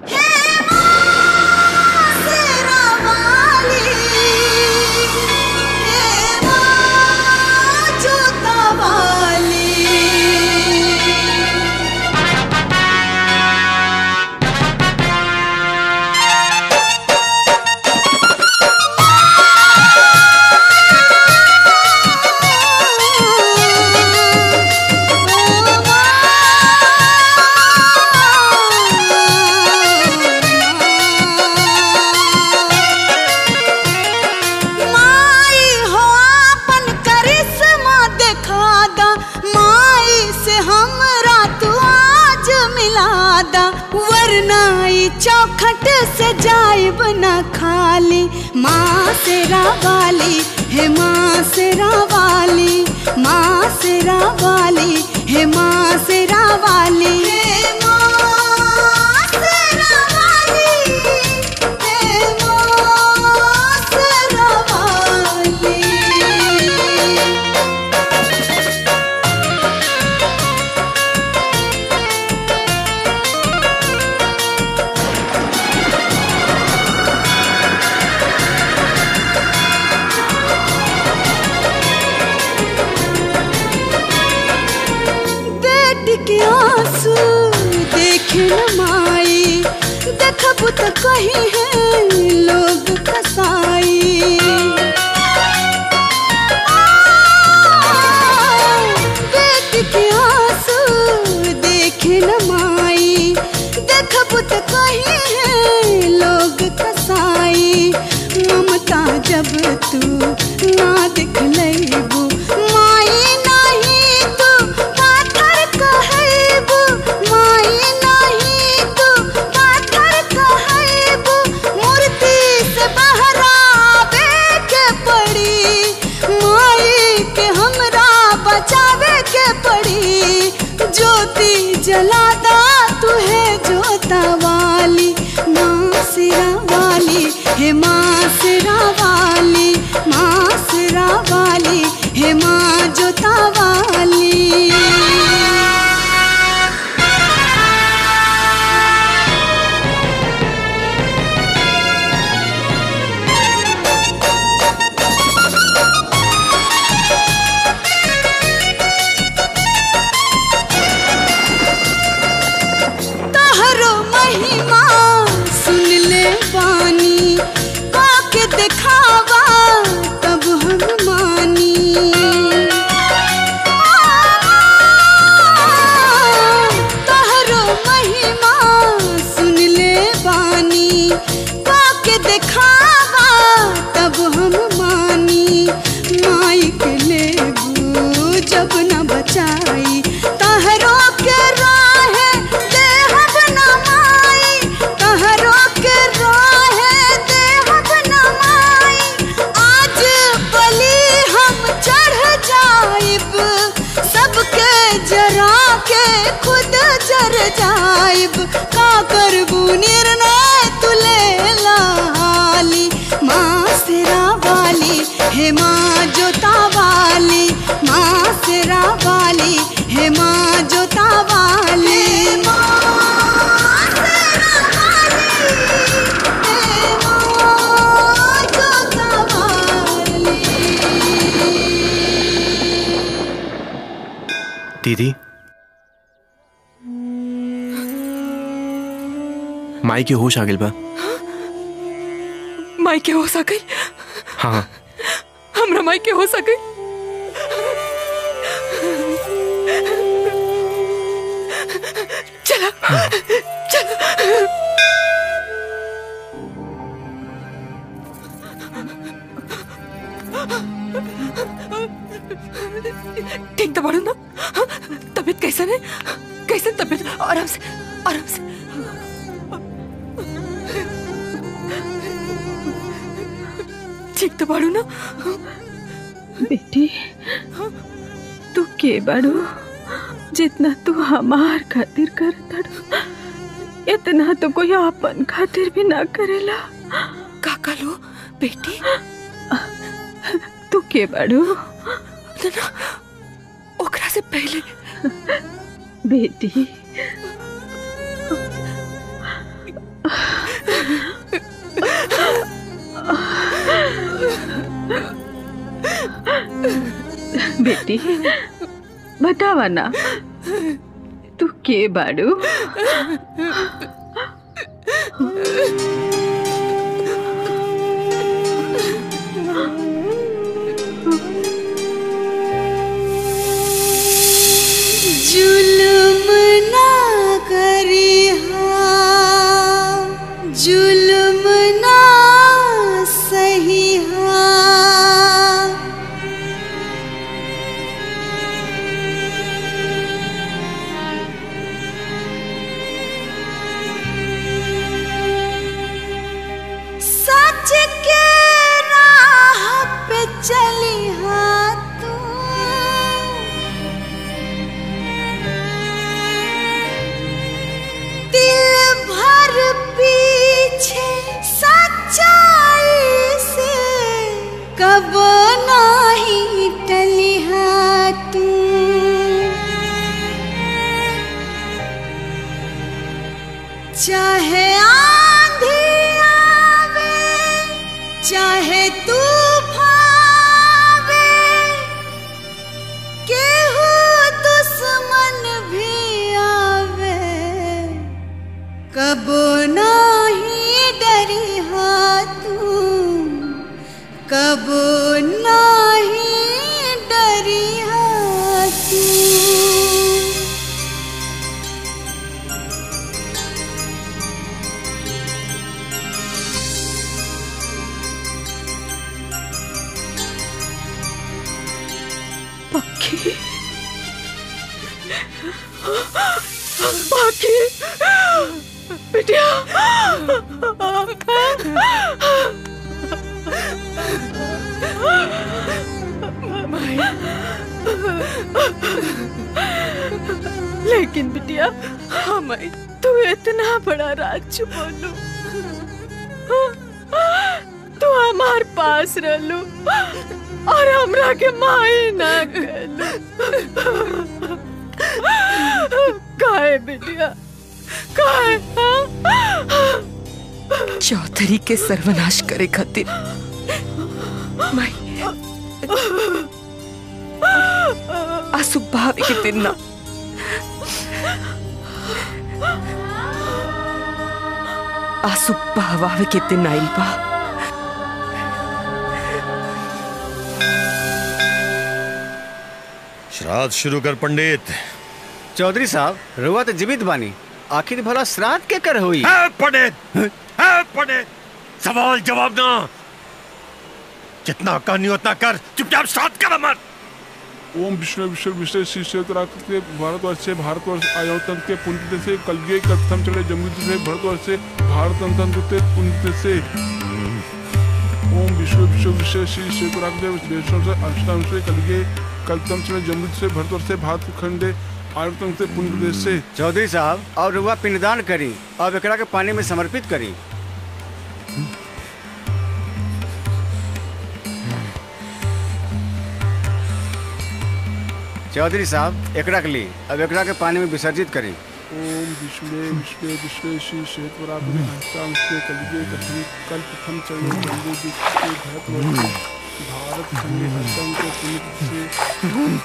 माई हो अपन करिश्मा दिखा दा माई से हमरा तू आज मिला दा वरना ई चौखट से जाइब न खाली माँ से रावाली हे माँ से रावाली माँ से रावाली हे माँ से रावाली हे माँ से रावाली हे माँ से रावाली बेटी के आंसू देखे न माई देखब तो कहीं है लोग कसाई बेटी के आंसू देखे न माई देखब तो कहीं है लोग कसाई ममता जब तू ना दिख लेबू माई नहीं तू पाथर कहबू माई नहीं तू पाथर कहबू मूर्ति से बहरावे के पड़ी माई के हमरा बचावे के पड़ी ज्योति जलादा तुहे जोता वाली माँ सिरा वाली हे माँ सिरा वाली माँ सिरा वाली हे माँ जोता वाली तहरो महिमा सुन ले बानी काके दिखावा तब हम मानी तहरो महिमा सुन ले बानी काके दिखावा तब हम मानी माई के लेबू जब न बचाई तहरो के राहे देहब न माई तहरो के राहे देहब न माई आज बलि हम चढ़ जाइब सबके जरा के खुद जर जाइब का करबू निर्णय तुले लाली माँ सिरा वाली हे माँ जोता वाली माँ सिरा वाली हे माँ जोता वाली दीदी माई के होश आ गइल बा माई के हो सके हाँ हमरा माई के हो सके चलो चलो ठीक तो पढ़ो ना हाँ? तबीयत कैसा है कैसे तबीयत आराम से आराम से ठीक तो पढ़ो ना बेटी तू के बाड़ू जितना तू हमार खातिर करतड़ इतना तो कोई अपन खातिर भी ना करेला काका लो बेटी तू के बाड़ू ना ओकरा से पहले बेटी बेटी बतावा ना तू के बाड़ू जुल्म ना करी हाँ जुल्म ना सही हाँ सच के राह पे चली हाँ तू दिल भर पीछे सच्चाई से कब नहीं टली हाँ तू चाहे आंधी आवे चाहे तूफान आवे केहू दुश्मन भी आवे कब नहीं डरी हाँ तू कब नहीं डरी हाँ तू पक्षी पक्षी बिटिया लेकिन बिटिया हमें तू इतना बड़ा राज छुपौलू तू हमार पास रहलू और हमरा के माई ना कहलू काहे बिटिया काहे चौधरी के सर्वनाश करे खातिर मैं आसु भाभी के दिन ना आसु बहवावे के दिन आइल बा श्राद्ध शुरू कर पंडित चौधरी साहब रुआ तो जीवित बानी आखिर भला श्राद्ध के कर हुई है पंडित है पंडित सवाल जवाब ना जितना करनी उतना कर चुपचाप श्राद्ध कर अमर ओम विष्णु विष्णु विष्णु श्री क्षेत्र के भारतवर्ष से भारतवर्ष आयोतन के पुण्य से कलयुग कथम चले जमुद से भारतवर्ष से भारत तंत्र के पुण्य से ओम विष्णु विष्णु विष्णु श्री क्षेत्र विष्णु से अष्टाम से कलयुग कलतम चले जमुद से भारतवर्ष से भारत खंडे आयोतन से पुण्य से चौधरी साहब और रुआ पिंडदान करी और एकरा के पानी में समर्पित करी चौधरी साहब एकरा के लिए अब एकरा के पानी में विसर्जित करी ओम विष्णु विष्णु विष्णु श्री क्षेत्र अष्टाम से कलयुग कथम कल्पथम चले जमुद से भारतवर्ष भारत खंडे आयोतन के पुण्य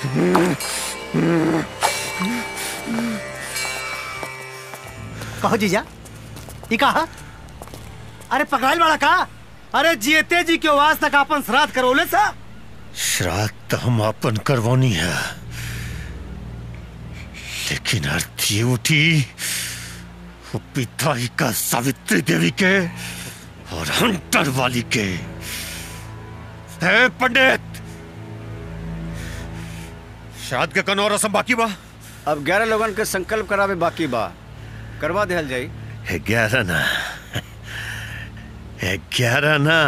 कहो जीजा ई कहा अरे पकड़ाइल वाला का अरे जीते जी के वास तक अपन श्राद्ध करौले सा श्राद्ध तो हम अपन करवानी है लेकिन अर्थी उठी वो पिताई का सावित्री देवी के और हंटर वाली के है पंडित शाद के कनो रसम बाकी बा अब ग्यारह लोगन के संकल्प करावे बाकी बा करवा दिहल जाई ग्यारह ना ग्यारह ना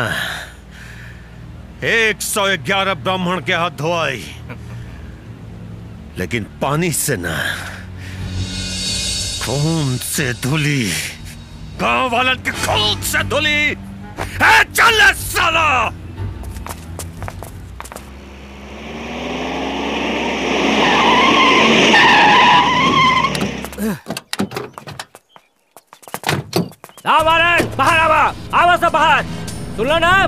एक सौ ग्यारह ब्राह्मण के हाथ धोआई लेकिन पानी से ना खून से धुली गांव वालन के खून से धुली ए, चल साला आओ बाहर बाहर आवा आवा सब बाहर सुन लो ना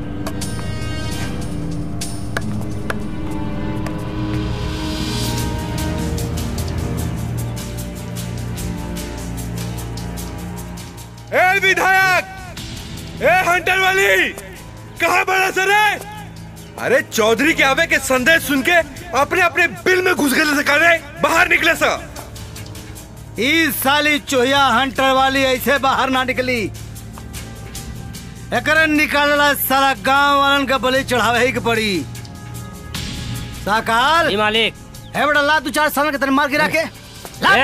ए विधायक ए हंटर वाली कहा बड़ा सर है अरे चौधरी के आवे के संदेश सुन के अपने अपने बिल में घुस गए करे बाहर निकले सर इस साली चोहिया हंटर वाली ऐसे बाहर ना निकली एकरे निकालला सारा गांव वालन का बलि चढ़ावे ही के पड़ी साकाल मालिक है बड़ा ला दू चार साल के तेरे मार गिरा के ला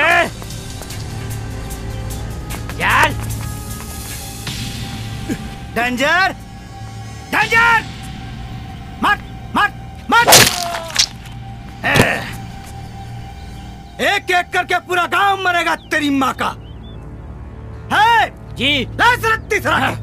यार डेंजर डेंजर मत मत मत एक एक करके पूरा गांव मरेगा तेरी माँ का है जी लाजरत तीसरा है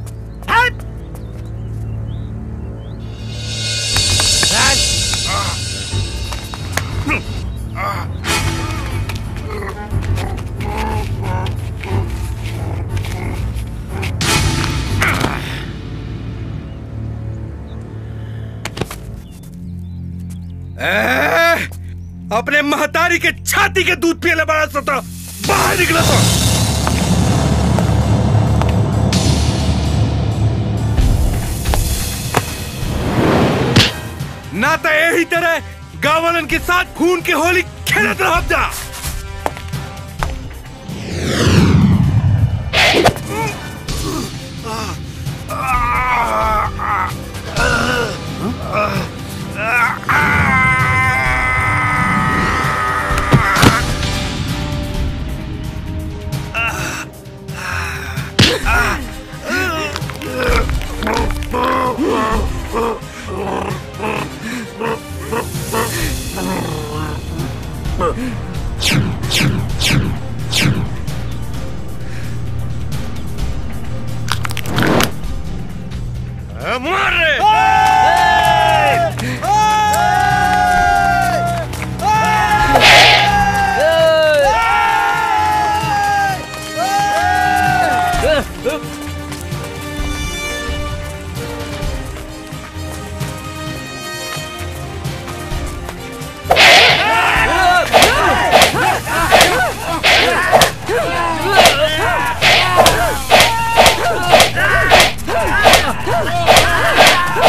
ए, अपने महतारी के छाती के दूध पिए बड़ा सता बाहर निकला था ना तो यही तरह गावलन के साथ खून के होली खेलत रह जा मार रे Ah!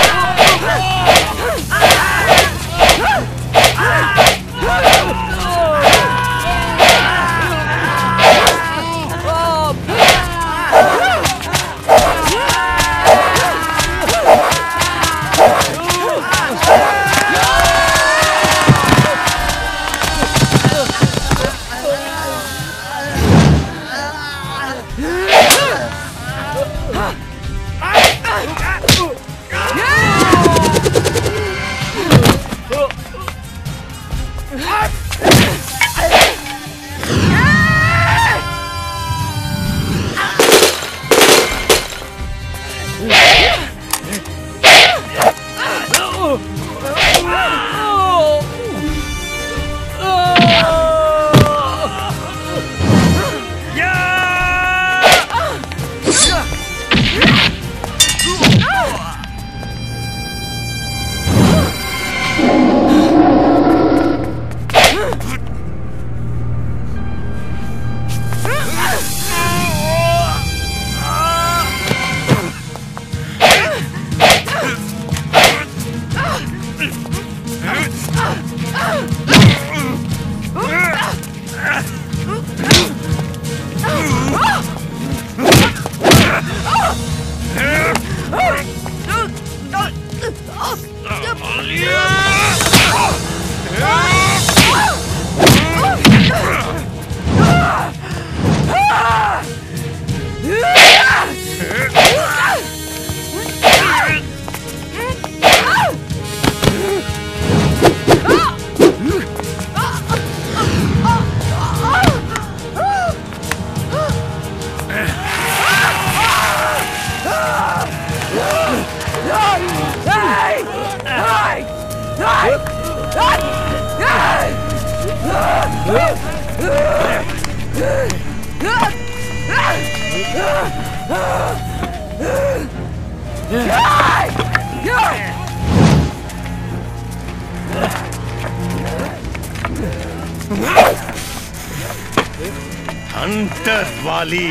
हंटर वाली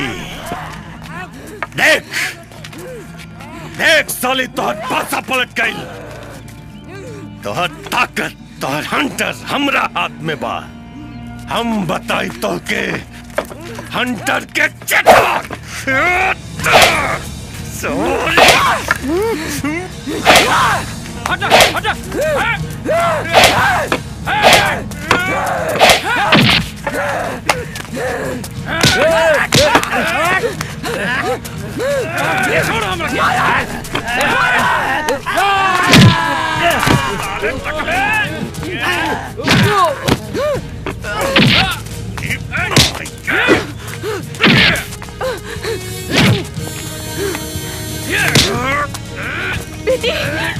देख देख साली तोहर पासा पलट गई तोहर ताकत तोहर हंटर हमरा हाथ में बा हम बताई तो के हंटर के चटा हटा हटा छोड़ो बेटी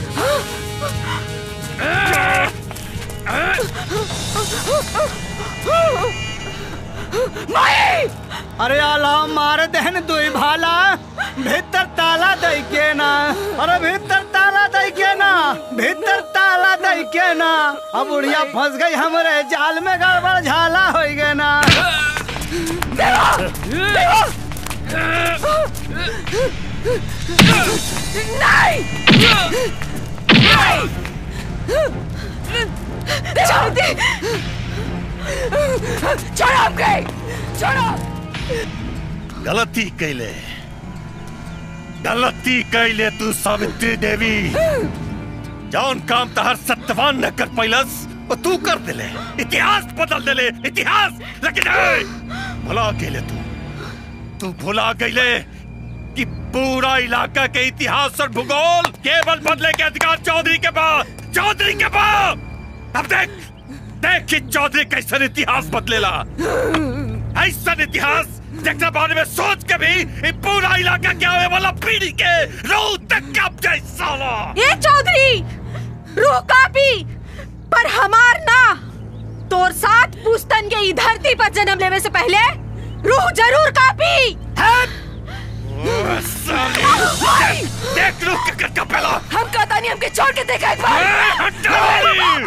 माई अरे आला मार दहन दुई भाला भीतर ताला दई के ना अरे भीतर ताला दई के ना भीतर ताला दई के ना अब बुढ़िया फंस गई हमरे जाल में गड़बड़ झाला हो गए ना नहीं नहीं छोड़ दे छोड़ो हमके छोड़ो गलती कैले गलती कैले तू सावित्री देवी जौन काम तहर सत्यवान न कर पैलस वो तू कर दिले इतिहास बदल दिले इतिहास लेकिन ए, भुला गेले तू तू भुला गईले कि पूरा इलाका के इतिहास और भूगोल केवल बदले के अधिकार चौधरी के पास चौधरी के पास अब देख देख कि चौधरी कैसन इतिहास बदलेला ऐसा इतिहास जगह बारे में सोच के भी ये पूरा इलाका के आने वाला पीढ़ी के रूह तक कब जाए साला ये चौधरी रूह कापी पर हमार ना तोर साथ पुस्तन के ई धरती पर जन्म लेवे से पहले रूह जरूर कापी देख लो कर का पहला हम कहता नहीं हमके छोड़ के देखा एक बार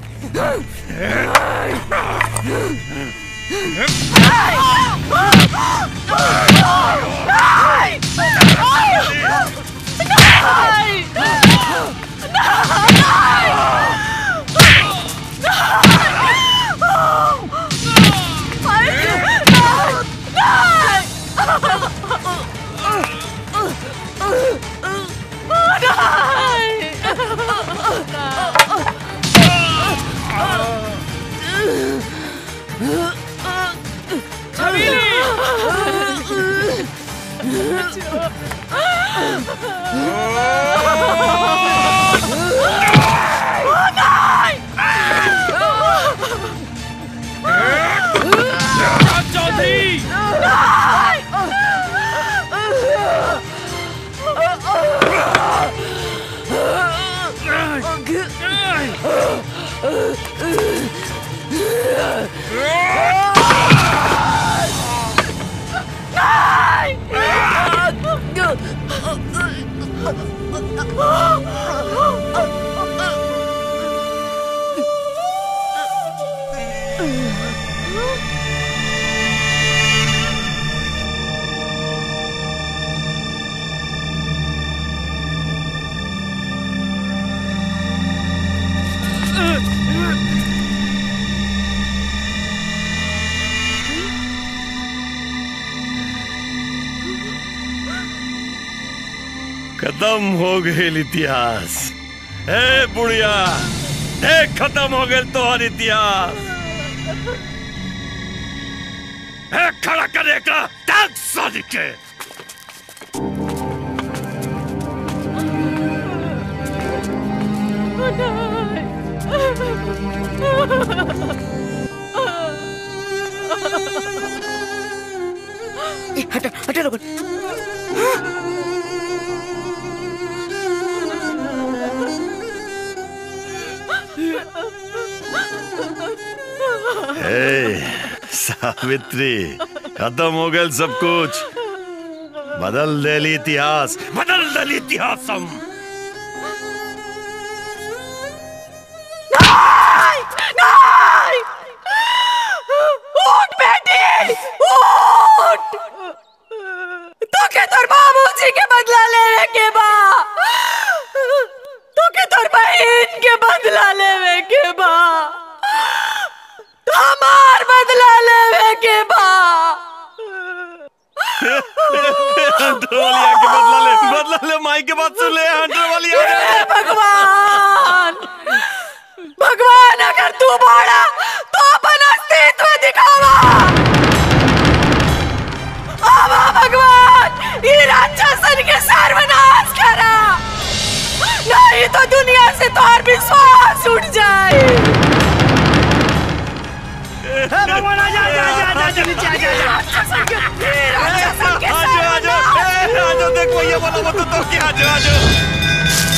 खत्म हो गए इतिहास ए बुढ़िया देख खत्म हो गए तुम्हार इतिहास ए खड़ा कर एकरा टांग साली के हटा हटा लोग ए सावित्री खत्म हो गया सब कुछ बदल दे इतिहास बदल दे इतिहास हम नहीं उठ बेटी उठ तो के तोर बाबूजी के बदला लेवे के बा तो के तोर बहन के बदला लेवे के बा तो हमार बदला लेवे के बा हंटर वाली आके बदला ले बदला ले माई के बात सुन ले हंटर वाली आ हे भगवान भगवान अगर तू बड़ा तो अपन अस्तित्व दिखावा आवा भगवान ये राक्षसन के सर्वनाश करा नहीं तो दुनिया से तो और विश्वास उठ जाए भगवान आ जा आ जा आ जा आ जा नीचे आ जा आ जा राक्षसन के ये राक्षसन के आजो आजो ए, आजो देख भैया बोला मत तो क्या आजो आजो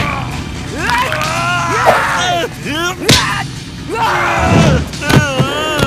Yeah!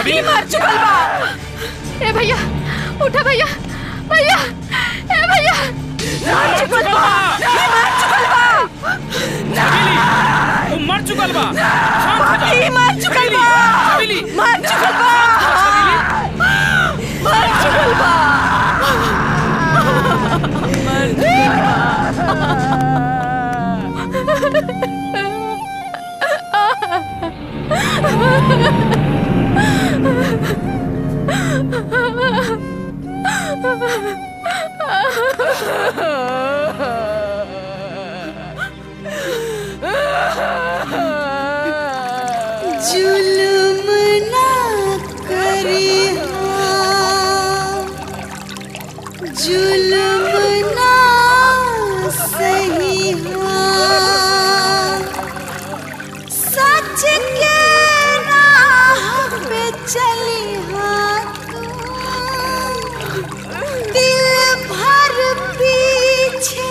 पापी मर चुकल बा ए भैया उठा भैया भैया ए भैया मर चुकल बा ई मर चुकल बा वो मर चुकल बा शांत हो जा पापी मर चुकल बा छबीली मर चुकल बा मर चुकल बा मर जुल्म ना करी जुल्म ना सही सच के राह पे चली दिल भर पीछे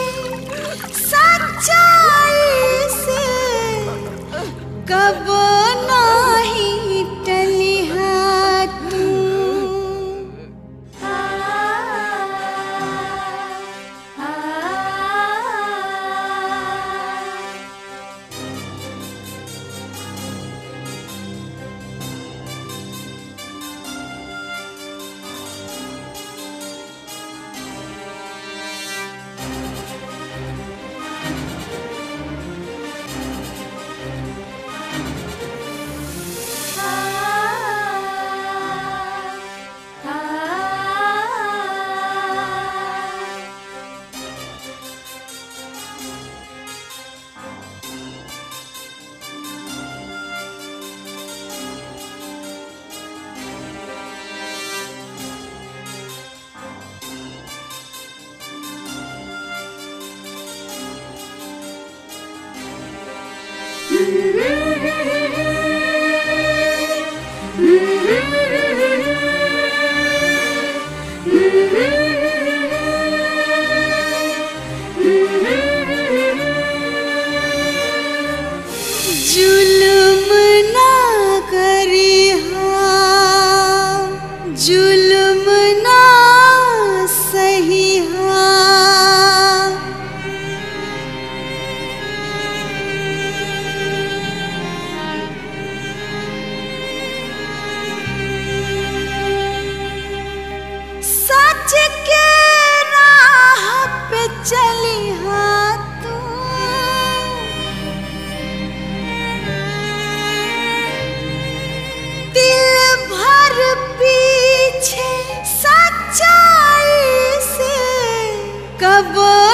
सच्चाई से कब नाही टली तू जुल्म ना करी जुल्म ना सही सच के राह पे चली तू दिल भर पीछे सच्चाई से कब